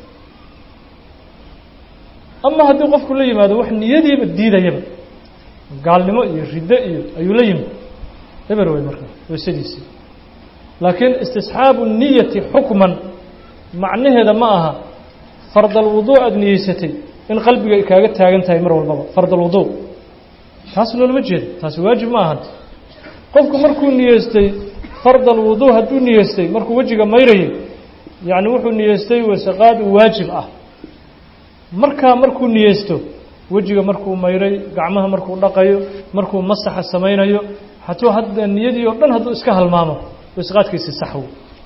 ama haddii qofku la yimaado wax niyadiiba diidayaba gaalnimo iyo riddo iyo ayuu la yimid eber wey marka weysadiisii laakiin istisxaabu niyati xukman macnaheeda ma aha fardalwuduu aada niyeysatay in qalbiga ay kaaga taagan tahay mar walbaba fardalwuduu taas loolama jeedo taasi waajib ma ahan qofku markuu niyeystay fardalwuduu hadduu niyeystay markuu wejiga mayrayay yacni wuxuu niyeystay weysaqaad waajib ah markaa markuu niyeysto wejiga markuu mayray gacmaha markuu dhaqayo markuu masaxa samaynayo hatuu hadda niyadii oo dhan hadduu iska halmaamo weysaqaadkiisi saxwo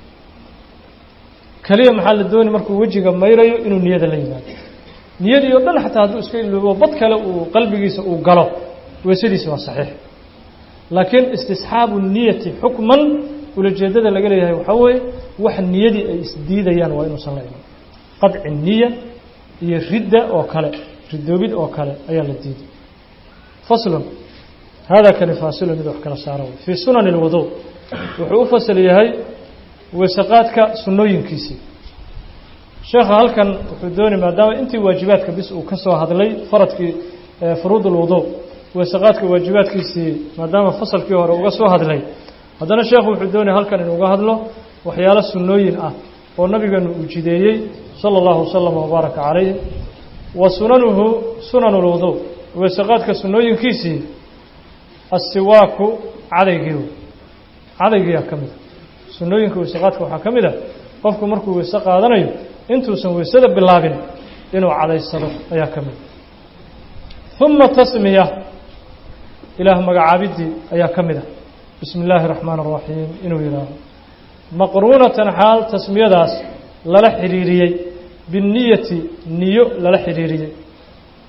keliya maxaa la dooni markuu wejiga mayrayo inuu niyada la yimaado niyadii oo dhan xataa hadduu iska iloobo bad kale uu qalbigiisa uu galo weysadiisi waa saxiix laakiin istisxaabu niyati xukman ulajeedada laga leeyahay waxaa weeye wax niyadii ay isdiidayaan waa inuusan la iman qadci niya iyo ridda oo kale ridoobid oo kale ayaa la diiday faslun hada kani faasilu mid wax kala saara fii sunani اlwudu wuxuu u fasal yahay weysaqaadka sunnooyinkiisii sheekha halkan wuxuu doonay maadaama intii waajibaadka bis uu ka soo hadlay faradkii furuud اlwudu weysaqaadka waajibaadkiisii maadaama fasalkii hore uga soo hadlay haddana sheekhu wuxuu doonaya halkan inuuga hadlo waxyaalo sunnooyin ah oo nabigeenu uu jideeyey salى اllahu waslama wbaaraka calayh wa sunanuhu sunan اlwudu weysaqaadka sunnooyinkiisii assiwaaku cadaygii cadaygiyaa ka mida sunnooyinka weysaqaadka waxaa ka mid a qofku markuu weyse qaadanayo intuusan weysada bilaabin inuu cadaysado ayaa ka mida uma tasmiya ilaah magacaabiddii ayaa ka mid a bismi illaahi اraxmaan اraxiim inuu yidhaaho maqruunatan xaal tasmiyadaas lala xidhiiriyey binniyati niyo lala xidhiiriyey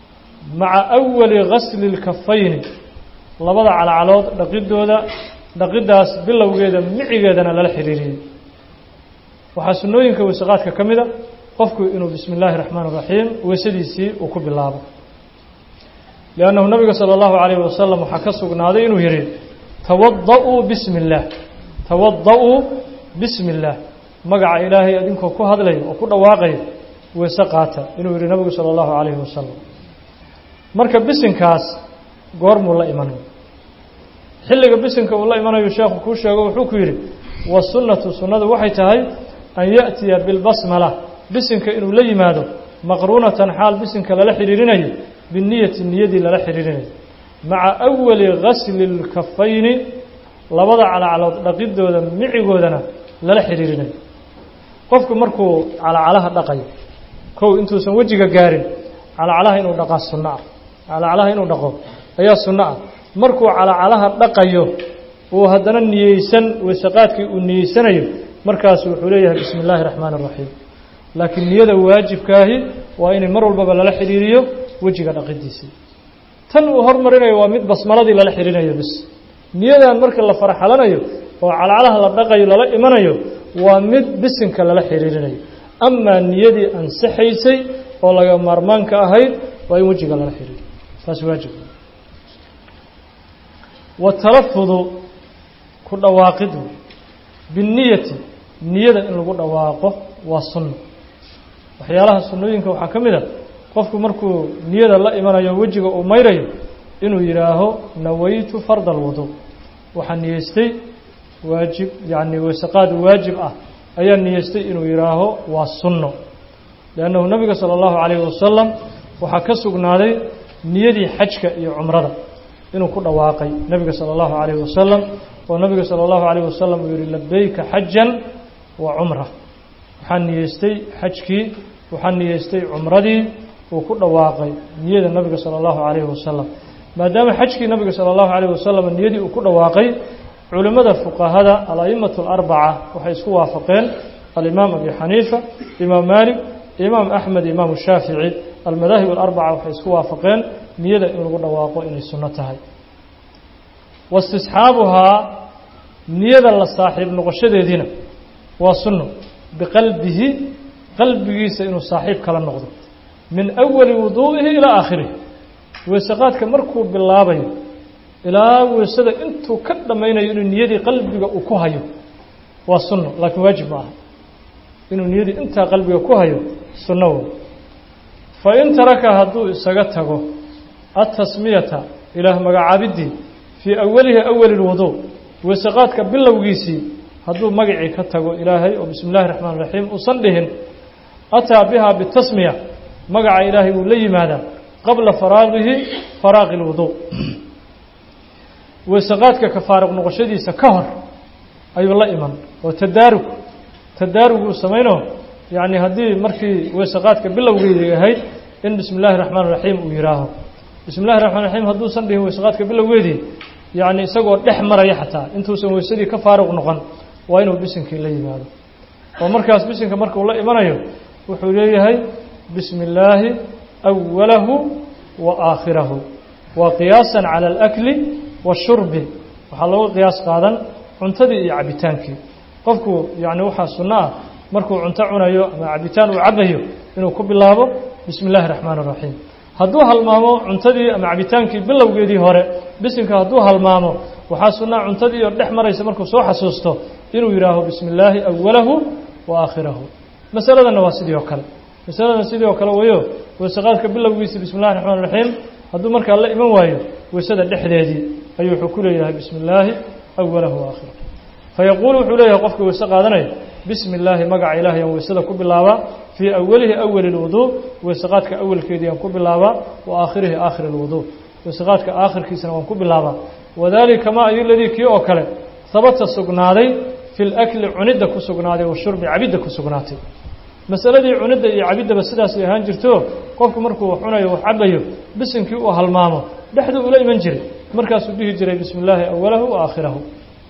maca awali gasli اlkafayni labada calacalood dhaqidooda dhaqiddaas bilowgeeda micigeedana lala xiriiriyey waxaa sunnooyinka weysaqaadka ka mida qofku inuu bismi اllaahi الraxmaan الraxiim weysadiisii uu ku bilaabo liannahu nabiga salى اllahu عalayh wasalam waxaa ka sugnaaday inuu yihi tawada'uu bismi اllaah tawada'uu bismi اllaah magaca ilaahay adinkoo ku hadlaya oo ku dhawaaqaya weyse qaata inuu yihi nabigu salى اllahu عalayhi wasalam marka bisinkaas goormuu la imanayo xilliga bisinka uu la imanayo sheekhu kuu sheego wuxuu ku yidhi wasunnatu sunnadu waxay tahay an yaأtiya bilbasmala bisinka inuu la yimaado maqruunatan xaal bisinka lala xidhiirinayo biniyati niyadii lala xidhiirinayo maca awali gasli اlkafayni labada calacalood dhaqidooda micigoodana lala xidhiirinayo qofku markuu calacalaha dhaqayo kow intuusan wejiga gaarin calacalaha inuu dhaqaa sunno ah calacalaha inuu dhaqo ayaa sunno ah markuu calacalaha dhaqayo uu haddana niyeysan weysaqaadkii uu niyeysanayo markaasu wuxuu leeyahay bismi illaahi raxmaan اraxiim laakiin niyada waajibkaahi waa inay mar walbaba lala xidhiiriyo wejiga dhaqidiisii tan uu hormarinayo waa mid basmaladii lala xidhiirinayo bis niyadan marka la farxalanayo oo calacalaha la dhaqayo lala imanayo waa mid bisinka lala xidhiirinayo amaa niyadii ansaxaysay oo laga maarmaanka ahayd waa in wejiga lala xidhiiriyo taas waajib watalafudu ku dhawaaqidu binniyati niyada in lagu dhawaaqo waa sunno waxyaalaha sunnooyinka waxaa ka mid a qofku markuu niyada la imanayo wejiga uu mayrayo inuu yidhaaho nawaytu farda alwudu waxaa niyeystay waajib yacni weysaqaad waajib ah ayaa niyeystay inuu yidhaaho waa sunno liannahu nabiga sala allahu calayhi wasalam waxaa ka sugnaaday niyadii xajka iyo cumrada inuu ku dhawaaqay nebiga salى اllahu عalayه wasalam oo nabiga salى اllahu عalayه wasalam uu yihi labeyka xajan wa cumra waxaa niyeystay xajkii waxaa niyeystay cumradii uu ku dhawaaqay niyada nabiga salى اllahu عalayhi wasalam maadaama xajkii nabiga salى اllahu عalayه wasalam niyadii uu ku dhawaaqay culimmada fuqahada ala'imatu اlarbaca waxay isku waafaqeen alimaam abi xaniifa imaam malik imaam axmed imaam shaafici almadaahib alarbaca waxay isku waafaqeen niyada in lagu dhawaaqo inay sunno tahay waistisxaabuhaa niyada la saaxiib noqoshadeediina waa sunno biqalbihi qalbigiisa inuu saaxiib kala noqdo min awali wuduu'ihi ilaa aakhirihi weysaqaadka markuu bilaabayo ilaa weysada intuu ka dhammaynayo inuu niyadii qalbiga uu ku hayo waa sunno laakiin waajib ma aha inuu niyadii intaa qalbiga ku hayo sunno wey fain taraka hadduu isaga tago atasmiyata ilaah magacaabiddii fii awalihi awali lwuduu weysaqaadka bilowgiisii hadduu magacii ka tago ilaahay oo bismi illahi raxmaan raxiim uusan dhihin ataa bihaa bitasmiya magaca ilaahay wuu la yimaadaa qabla faraaqihi faraaqi lwuduu weysaqaadka ka faaruq noqoshadiisa ka hor ayuu la iman oo tadaarug tadaaruguu samaynoo yacni haddii markii weysaqaadka bilowgeedii ahayd in bismi illaahi raxmaan raxiim uu yihaaho bismi illahi raxmaan raxiim hadduusan dhihin weysaqaadka bilowgeedii yacni isagoo dhex maraya xataa intuusan weysadii ka faaruq noqon waa inuu bisinkii la yimaado oo markaas bisinka markuu la imanayo wuxuu leeyahay bismi illaahi awalahu wa aakhirahu waa qiyaasan cala alakli washurbi waxaa looga qiyaas qaadan cuntadii iyo cabitaankii qofku yacni waxaa sunno ah markuu cunto cunayo ama cabitaan uu cabayo inuu ku bilaabo bismi illaahi raxmaan raxiim hadduu halmaamo cuntadii ama cabitaankii bilowgeedii hore bisinka hadduu halmaamo waxaa sunnaa cuntadii oo dhex maraysa markuu soo xasuusto inuu yidhaaho bismi illaahi awalahu wa aakhirahu masaladanna waa sidii oo kale masaladan sidii oo kale wayo weysaqaadka bilowgiisii bismi illahi raxmaan raxiim hadduu markaa la iman waayo weysada dhexdeedii ayuu wuxuu ku leeyahay bismi illaahi awalahu wa aakhirahu fayaquulu wuxuu leeyahay qofka weyse qaadanaya bismi illaahi magaca ilahay aan weysada ku bilaabaa fii awalihi awali lwuduu weysaqaadka awalkeedii aan ku bilaabaa wa aakhirihi aakhiri lwuduu weysaqaadka aakhirkiisana waan ku bilaabaa wadalika ma ayu ladii kii oo kale habata sugnaaday fi lakli cunidda ku sugnaaday washurbi cabidda ku sugnaatay masaladii cunidda iyo cabiddaba sidaasay ahaan jirto qofku markuu wax cunayo wax cabayo bisinkii uu halmaamo dhexduu ula iman jiray markaasuu dhihi jiray bismi illaahi awalahu wa aakhirahu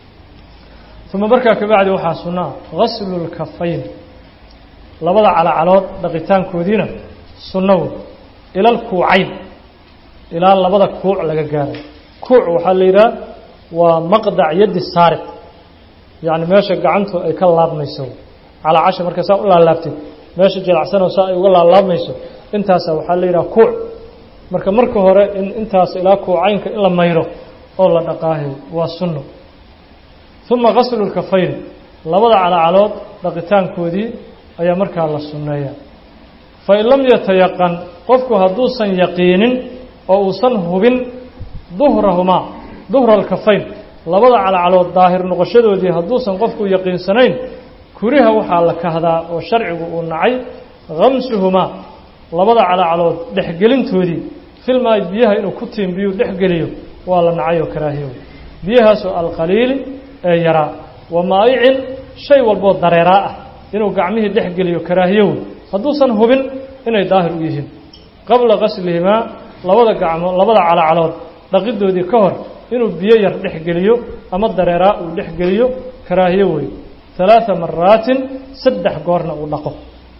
uma markaa kabacdi waxaa sunnaa gaslu lkafayn labada calacalood dhaqitaankoodiina sunnawo ilal kuucayn ilaa labada kuuc laga gaarayo kuuc waxaa la yidhaha waa maqdac yaddi saariq yacni meesha gacantu ay ka laabmayso calaa casha marka saa u laalaabtid meesha jilacsanoo saa ay uga laalaabmayso intaasa waxaa la yidhaha kuuc marka marka hore in intaas ilaa kuucaynka in la mayro oo la dhaqaahay waa sunno uma qaslu lkafayn labada calacalood dhaqitaankoodii ayaa markaa la sunneeya fain lam yatayaqan qofku hadduusan yaqiinin oo uusan hubin duhrahumaa duhra alkafayn labada calacalood daahir noqoshadoodii hadduusan qofku yaqiinsanayn kuriha waxaa la kahdaa oo sharcigu uu nacay khamsuhumaa labada calacalood dhexgelintoodii filmaay biyaha inuu ku tiimbiyuu dhexgeliyo waa la nacay oo karaahiyo biyahaasoo alqaliili ee yaraa wa maa'icin shay walboo dareeraa ah inuu gacmihii dhex geliyo karaahiyow hadduusan hubin inay daahir u yihiin qabla qaslihimaa labada gacmo labada calacalood dhaqidoodii ka hor inuu biyo yar dhex geliyo ama dareeraa uu dhex geliyo karaahiyo wey ثalaaثa maraatin saddex goorna uu dhaqo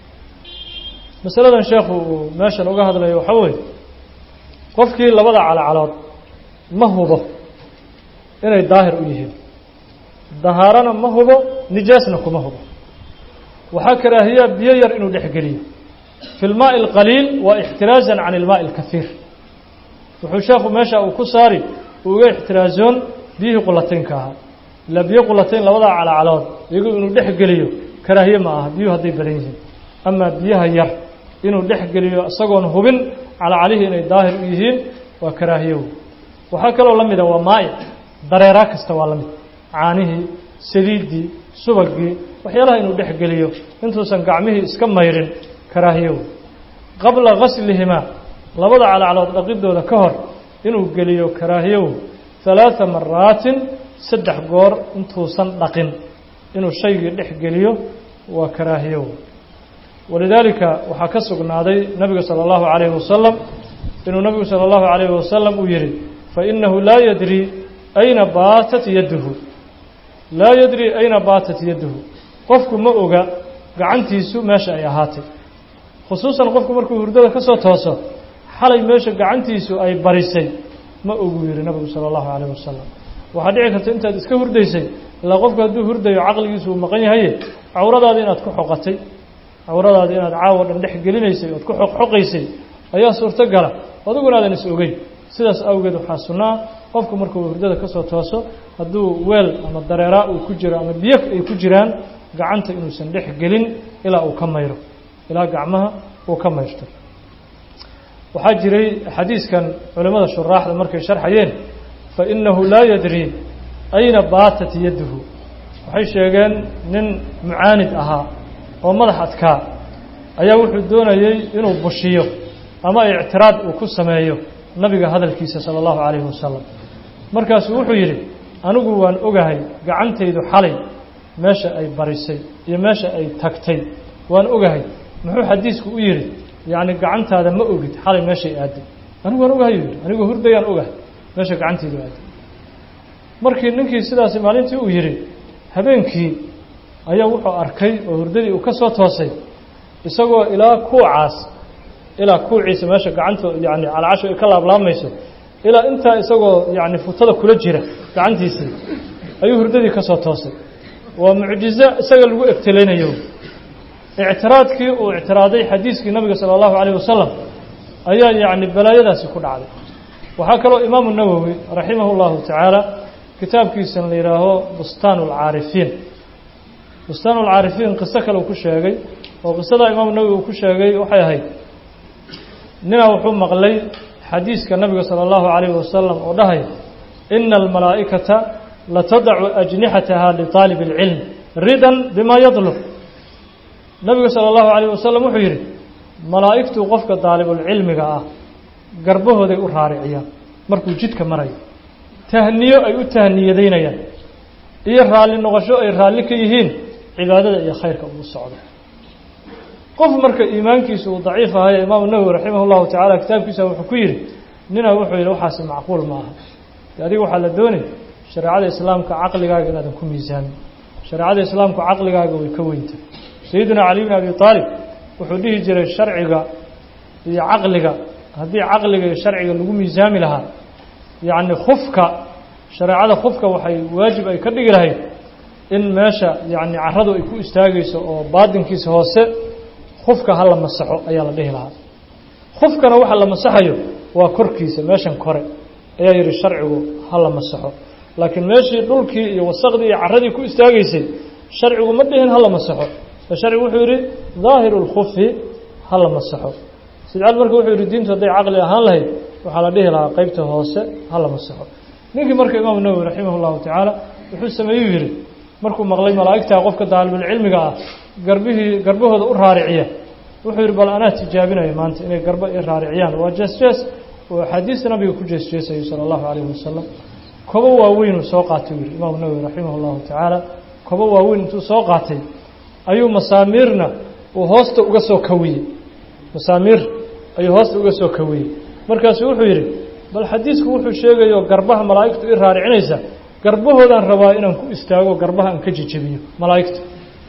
masaladan sheekhu uu meeshan uga hadlayo waxaa weeye qofkii labada calacalood ma hubo inay daahir u yihiin dahaarana ma hubo nijaasna kuma hubo waxaa karaahiyaa biyo yar inuu dhex geliyo fi اlmaaءi اlqaliil wa ixtiraaزan can اlmaaءi اlkahiir wuxuu sheekhu meesha uu ku saari uu uga ixtiraazoon biyihii qulataynka ahaa ilaa biyo qulatayn labadaa calacalood iyagu inuu dhex geliyo karaahiye ma aha biyuhu hadday badan yihiin amaa biyaha yar inuu dhex geliyo isagoon hubin calacalihii inay daahir u yihiin waa karaahiyow waxaa kaloo la mida waa maa'ic dareeraa kasta waa la mid caanihii saliiddii subagii waxyaalaha inuu dhex geliyo intuusan gacmihii iska mayrin karaahiyow qabla gaslihimaa labada calacalood dhaqidooda ka hor inuu geliyo karaahiyow halaatha maraatin saddex goor intuusan dhaqin inuu shaygii dhex geliyo waa karaahiyow walidaalika waxaa ka sugnaaday nabiga salى اllahu عalayhi wasalam inuu nabigu salى اllahu عalayhi wasalam uu yihi fainahu laa yadri ayna baatat yaduhu laa yadri ayna baatat yaduhu qofku ma oga gacantiisu meesha ay ahaatay khusuusan qofku markuu hurdada ka soo tooso xalay meesha gacantiisu ay barisay ma ogu yihi nabigu salى اllahu عalayh wasalam waxaa dhici karta intaad iska hurdaysay ilaa qofku hadduu hurdayo caqligiisu uu maqan yahaye cawradaada inaad ku xoqatay cawradaada inaad caawa dhan dhex gelinaysay ood ku xoqxoqaysay ayaa suurto gala adiguna aadan is ogeyn sidaas awgeed waxaa sunnaa qofku markuu hurdada ka soo tooso hadduu weel ama dareeraa uu ku jiro ama biyo ay ku jiraan gacanta inuusan dhex gelin ilaa uu ka mayro ilaa gacmaha uu ka mayrto waxaa jiray xadiiskan culimmada shuraaxda markay sharxayeen fainahu laa yadri ayna baatat yaduhu waxay sheegeen nin mucaanid ahaa oo madax adkaa ayaa wuxuu doonayey inuu bushiyo ama ictiraad uu ku sameeyo nabiga hadalkiisa sala allahu calayhi wasalam markaasuu wuxuu yidhi anigu waan ogahay gacantaydu xalay meesha ay barisay iyo meesha ay tagtay waan ogahay muxuu xadiisku u yidhi yacni gacantaada ma ogid xalay meeshay aaday anigu waan ogahay yidhi anigu hurdayaan ogahay meesha gacantaydu aaday markii ninkii sidaasi maalintii uu yidhi habeenkii ayaa wuxuu arkay oo hurdadii uu ka soo toosay isagoo ilaa kuucaas ilaa kuuciisa meesha gacanta yani calacashu ay ka laablaamayso ilaa intaa isagoo yani futada kula jira gacantiisii ayuu hurdadii ka soo toosay waa mucjizo isaga lagu egtelaynayo ictiraadkii uu ictiraaday xadiiskii nabiga sala allahu calayh wasalam ayaa yacni balaayadaasi ku dhacday waxaa kaloo imaamu nawowi raximah اllahu tacaala kitaabkiisan la yidhaaho bustaan اlcaarifiin bustaan اlcaarifiin qiso kale uu ku sheegay oo qisadaa imaamu nawowi uu ku sheegay waxay ahayd ninaa wuxuu maqlay xadiiska nabiga salى اllahu عalayh wasalam oo dhahay ina almalaa'ikata latadacu ajnixataha liطaalib اlcilm ridan bima yadlub nabiga salى اllahu عalayh wasalam wuxuu yidhi malaa'igtuu qofka daalibulcilmiga ah garbahooday u raariciyaan markuu jidka marayo tahniyo ay u tahniyadaynayaan iyo raalli noqosho ay raalli ka yihiin cibaadada iyo khayrka uu socdo qof marka iimaankiisu uu daciif ahaye imaamu nawowi raximah اllahu tacala kitaabkiisa wuxuu ku yidhi ninaa wuxuu yidhi waxaasi macquul ma aha de adiga waxaa la doonay shareecada islaamka caqligaaga inaadan ku miisaamin shareecada islaamku caqligaaga way ka weynta sayidina cali bn abi aalib wuxuu dhihi jiray sharciga iyo caqliga haddii caqliga iyo sharciga lagu miisaami lahaa yacni khufka shareecada khufka waxay waajib ay ka dhigi lahayd in meesha yacni carradu ay ku istaagayso oo baadinkiisa hoose khufka ha la masaxo ayaa la dhihi lahaa khufkana waxa la masaxayo waa korkiisa meeshan kore ayaa yidhi sharcigu ha la masaxo laakiin meeshii dhulkii iyo wasaqdii iyo carradii ku istaagaysay sharcigu ma dhihin ha la masaxo sharcigu wuxuu yidhi daahiru lkhufi ha la masaxo sidcaal marka wuxuu yidhi diintu hadday caqli ahaan lahayd waxaa la dhihi lahaa qeybta hoose ha la masaxo ninkii marka imaamu nawowi raximah llahu tacaala wuxuu sameeyuu yidhi markuu maqlay malaa'igtaa qofka daalibulcilmiga ah garbihii garbahooda u raariciya wuxuu yidhi bal anaa tijaabinaya maanta inay garba i raariciyaan waa jees-jees oo axaadiista nabiga ku jees-jeesayo sala allahu calayhi wasalam kobo waaweynuu soo qaatay u yidhi imaamu nawowi raximah llahu tacaala kobo waaweyn intuu soo qaatay ayuu masaamiirna uu hoosta uga soo kawiyey masaamiir ayuu hoosta uga soo kawiyey markaasu wuxuu yidhi bal xadiisku wuxuu sheegayo garbaha malaa'igtu i raaricinaysa garbahoodaan rabaa inaan ku istaago garbaha aan ka jejebiyo malaa'igta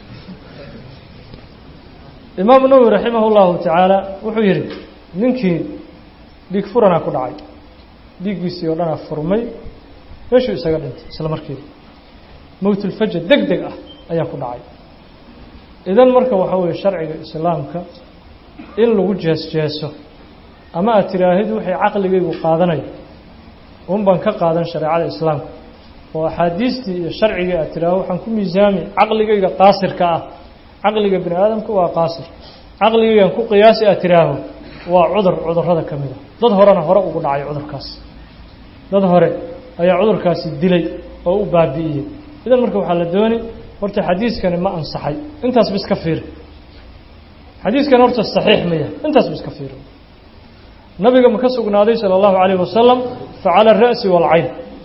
imaamu nawowi raximah llahu tacaala wuxuu yidhi ninkii dhiig furanaa ku dhacay dhiiggiisii oo dhanaa furmay meeshuu isaga dhintay isla markiiba mowtulfaja deg deg ah ayaa ku dhacay idan marka waxaa weeye sharciga islaamka in lagu jees-jeeso ama aad tiraahid waxay caqligaygu qaadanayo un baan ka qaadan shareecada islaamka oo axaadiistii iyo sharcigii aad tiraahdo waxaan ku miisaami caqligayga qaasirka ah caqliga bini aadamka waa qaasir caqligaygan ku qiyaasi aad tiraaho waa cudur cudurrada ka mid a dad horena hore ugu dhacay cudurkaas dad hore ayaa cudurkaasi dilay oo u baabi'iyey idan marka waxaa la dooni horta xadiiskani ma ansaxay intaas ba iska fiiri xadiiskani horta saxiix maya intaas ba iska fiiri nabiga ma ka sugnaaday sala allahu calayhi wasalam fa cala ara'si waalcayn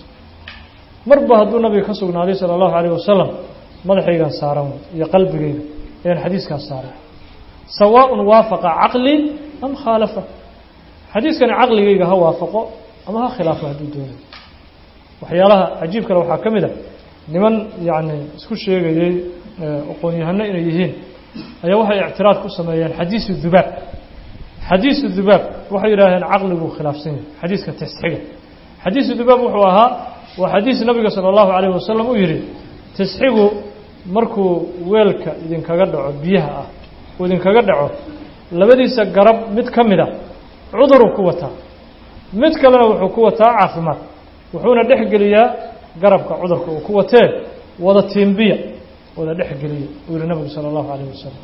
marba hadduu nabiga ka sugnaaday sala allahu calayh wasalam madaxaygan saaran iyo qalbigayga ayaan xadiiskaas saaray sawaaءun waafaqa caqlii am khaalafa xadiiskani caqligayga ha waafaqo ama ha khilaafo hadduu doonayo waxyaalaha cajiib kale waxaa ka mid a niman yacni isku sheegayey aqoon-yahano inay yihiin ayaa waxay ictiraad ku sameeyeen xadiisu dubaab xadiisu dubaab waxay yidhaaheen caqliguu khilaafsan yahay xadiiska tasxiga xadiisu dubaab wuxuu ahaa waa xadiis nabiga sala allahu calayhi wasalam uu yidhi tasxigu markuu weelka idinkaga dhaco biyaha ah uu idinkaga dhaco labadiisa garab mid ka mid a cuduruu ku wataa mid kalena wuxuu ku wataa caafimaad wuxuuna dhex geliyaa garabka cudurka uu ku watee wada tiimbiya wada dhex geliya uu yihi nabigu sala allahu calayh wasalam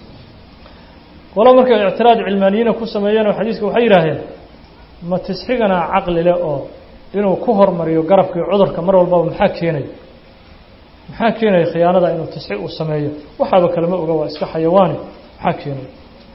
qolo markay ictiraad cilmaaniyiina ku sameeyeen oo xadiiska waxay yidhaaheen ma tisxigana caqli leh oo inuu ku hormariyo garabkii cudurka mar walbaba maxaa keenaya maxaa keenaya khiyaanada inuu tisxi uu sameeyo waxaaba kalema oga waa iska xayawaani maxaa keenaya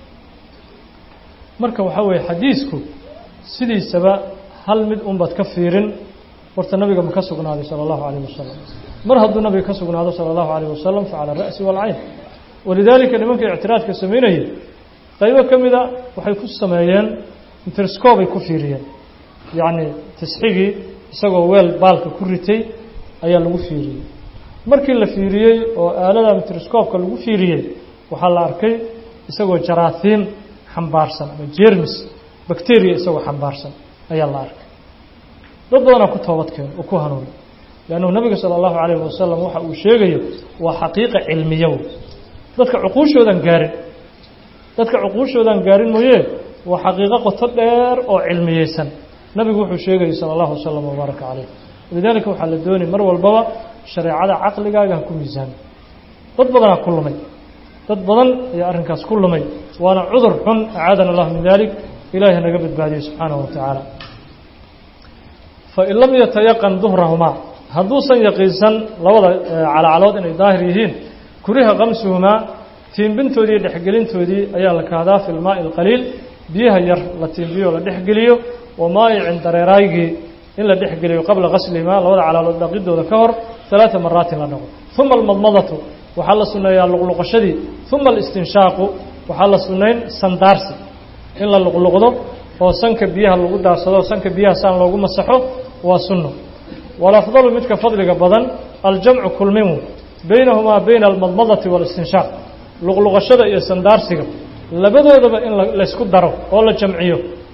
marka waxaa weeye xadiisku sidiisaba hal mid unbaad ka fiirin horta nabiga ma ka sugnaaday sala allahu calayh wasalam mar hadduu nabiga ka sugnaado sala allahu calayh wasalam fa cala ara'si waalcayn walidaalika nimanka ictiraadka samaynayay qaybo ka mida waxay ku sameeyeen interskobay ku fiiriyeen yacni tisxigii isagoo weel baalka ku ritay ayaa lagu fiiriyey markii la fiiriyey oo aalada mitroscoobka lagu fiiriyey waxaa la arkay isagoo jaraahiim xambaarsan ama jermis bacteria isagoo xambaarsan ayaa la arkay dad badanaa ku toobadkeen oo ku hanuunay leannu nabiga sala allahu calayhi wasalam waxa uu sheegayo waa xaqiiqa cilmiyo dadka cuquushoodan gaarin dadka cuquushoodan gaarin mooye waa xaqiiqo qoto dheer oo cilmiyeysan nabigu wuxuu sheegayay sala allahu wasalam wabaaraka calayh walidaalika waxaa la doonay mar walbaba shareecada caqligaaga ha ku miisaami dad badanaa ku lumay dad badan ayaa arrinkaas ku lumay waana cudur xun acaadana allahu min dalik ilahi hanaga badbaadiyey subxaanahu wa tacaala fain lam yatayaqan duhrahumaa hadduusan yaqiinsan labada calacalood inay daahir yihiin kuriha qamsuhumaa tiimbintoodii iyo dhexgelintoodii ayaa la kahdaa fi lmaa'i alqaliil biyaha yar la tiimbiyo la dhexgeliyo wa maayicin dareeraygii in la dhexgeliyo qabla qaslihimaa labada calaalood dhaqidooda ka hor ثلاثa maraatin la dhaqo ثuma almadmadatu waxaa la suneeyaa luqluqashadii ثuma alistinshaaqu waxaa la sunayn sandaarsi in la luqluqdo oo sanka biyaha lagu daarsado sanka biyaha saan loogu masaxo waa sunno walafdalu midka fadliga badan aljamcu kulmimu baynahumaa bayna almadmadati waalistinshaaq luqluqashada iyo sandaarsiga labadoodaba in laysku daro oo la jamciyo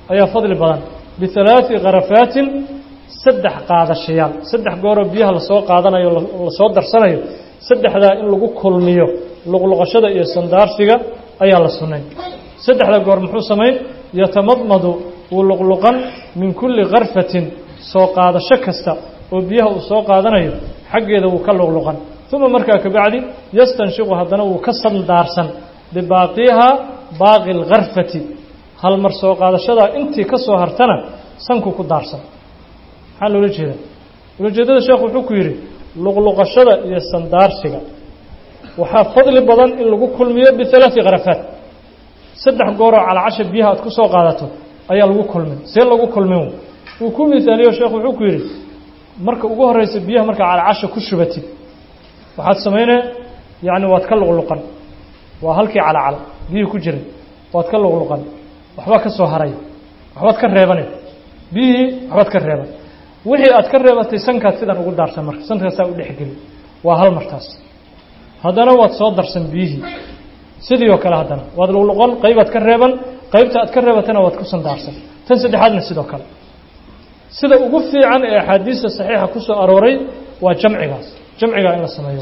ayaa fadli badan bihalaaثi karafaatin saddex qaadashayaal saddex gooroo biyaha lasoo qaadanayo lasoo darsanayo saddexdaa in lagu kulmiyo luqluqashada iyo sandaarsiga ayaa la sunnay saddexda goor muxuu samayn yatamadmadu wuu luqluqan min kulli karfatin soo qaadasho kasta oo biyaha uu soo qaadanayo xaggeeda wuu ka luqluqan uma markaa kabacdi yastanshiqu haddana wuu ka sandaarsan bibaaqiiha baaqi alkarfati halmar soo qaadashadaa intii ka soo hartana sanku ku daarsan maxaa loola jeedaa ulajeedada sheekhu wuxuu ku yidhi luqluqashada iyo sandaarsiga waxaa fadli badan in lagu kulmiyo bihalaaثi kharafaat saddex gooroo calacasha biyaha aad ku soo qaadato ayaa lagu kulmin see lagu kulmin wuu ku mihaaliyo sheekhu wuxuu ku yidhi marka ugu horeysa biyaha markaa calacasha ku shubatid waxaad samaynee yacni waad ka luqluqan waa halkii calacala biyihii ku jiray waad ka luqluqan waxbaa ka soo haray waxbaad ka reebane biyihii waxbaad ka reeban wixii aad ka reebatay sankaad sidan ugu daarsan marka sankaasaa u dhexgeli waa hal martaas haddana waad soo darsan biyihii sidii oo kale haddana waad luqluqan qaybaad ka reeban qaybta aad ka reebatana waad ku sandaarsan tan saddexaadna sidoo kale sida ugu fiican ee axaadiista saxiixa ku soo arooray waa jamcigaas jamcigaa in la sameeyo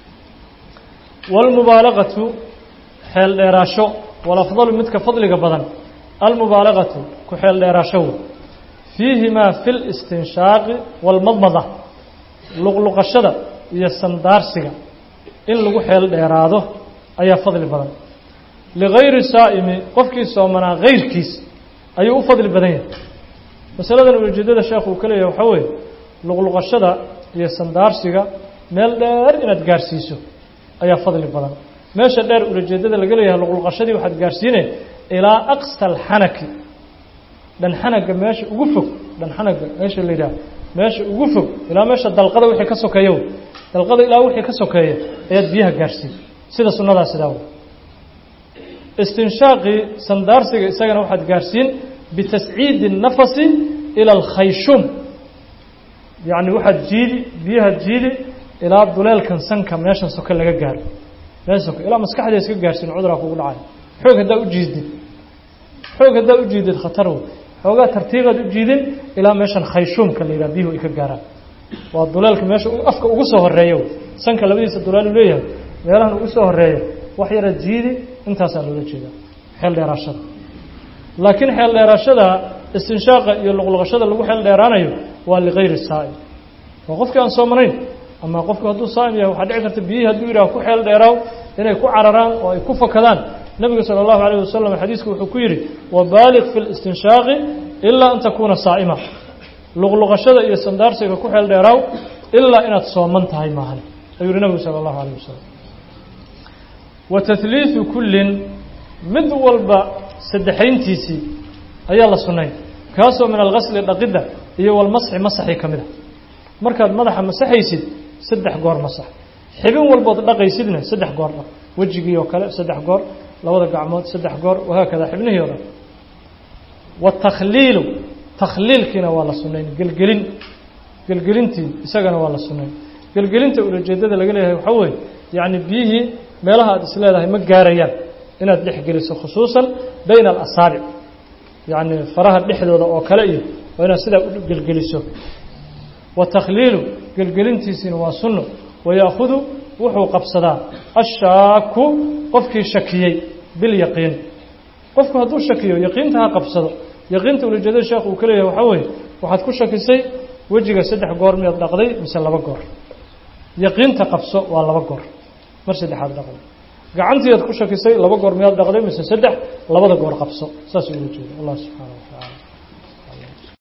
wاlmubaalagatu xeel dheeraasho walafdalu midka fadliga badan almubaalagatu ku xeel dheeraasho wey fiihimaa fi listinshaaqi wاlmadmada luqluqashada iyo sandaarsiga in lagu xeel dheeraado ayaa fadli badan ligayri saa'imi qofkii soomanaa gayrkiis ayuu u fadli badan yahay masaladan ujeedada sheekhu uu ka leeyahay waxaa weeye luqluqashada iyo sandaarsiga meel dheer inaad gaarsiiso ayaa fadli badan meesha dheer ulajeedada laga leeyahay luqluqashadii waxaad gaarsiine ilaa aqsa alxanaki dhanxanaga meesha ugu fog dhanxanaga meesha la yidhaha meesha ugu fog ilaa meesha dalqada wixii ka sokeeya wey dalqada ilaa wixii ka sokeeya ayaad biyaha gaarsiin sida sunnadaa sidaa wey istinshaaqii sandaarsiga isagana waxaad gaarsiin bitasciidi الnafasi ilى alkhayshum yacni waxaad jiidi biyaha jiidi ilaa duleelkan sanka meeshan soke laga gaaro meesha soke ilaa maskaxda iska gaarsiin cuduraa kugu dhacayo xoog haddaa u jiidid xoog haddaa u jiidid khatar wey xoogaa tartiibaad u jiidin ilaa meeshan khayshuumka la yidhaha biyuhu ay ka gaaraan waa duleelka meesha afka ugu soo horeeya wey sanka labadiisa duleel u leeyahay meelahan ugu soo horeeya wax yara jiidi intaasaa loola jeedaa xeel dheeraashada laakiin xeel dheeraashada istinshaaqa iyo luqluqashada lagu xeel dheeraanayo waa ligayri saa'im waa qofkii aan soomanayn ama qofku hadduu saa'im yahay waxaa dhici karta biyihii hadduu yidhaha ku xeel dheeraaw inay ku cararaan oo ay ku fakadaan nebiga sala allahu alayh wasalam xadiisku wuxuu ku yidhi wabaaliq fi listinshaaqi ilaa an takuuna saa'ima luqluqashada iyo sandaarsiga ku xeel dheeraaw ilaa inaad sooman tahay maahan ayuu yihi nebigu sala allahu alayh wasalam wa tahliidu kullin mid walba saddexayntiisii ayaa la sunnay kaasoo min alghasli dhaqidda iyo walmasxi masaxii ka mid a markaad madaxa masaxaysid saddex goor masax xibin walbood dhaqaysidna saddex goor dhaq wejigii oo kale saddex goor labada gacmood saddex goor wahaakada xibnihii o dhan watakhliilu takhliilkiina waa la sunnayn gelgelin gelgelintii isagana waa la sunnayn gelgelinta ulajeedada laga leeyahay waxaa weeye yacni biyihii meelaha aad isleedahay ma gaarayaan inaad dhex geliso khusuusan bayna alasaabic yacni faraha dhexdooda oo kale iyo waa inaad sidaa u gelgeliso watakhliilu gelgelintiisiina waa sunno waya'khudu wuxuu qabsadaa ashaaku qofkii shakiyey bilyaqiin qofku hadduu shakiyo yaqiinta ha qabsado yaqiinta ulajeedada sheekhu uu ka leeyahay waxaa weeye waxaad ku shakisay wejiga saddex goor miyaad dhaqday mise laba goor yaqiinta qabso waa laba goor mar saddexaad dhaqday gacantiiad ku shakisay laba goor miyaad dhaqday mise saddex labada goor qabso saas ula jeeda allah subxaana wa tacaala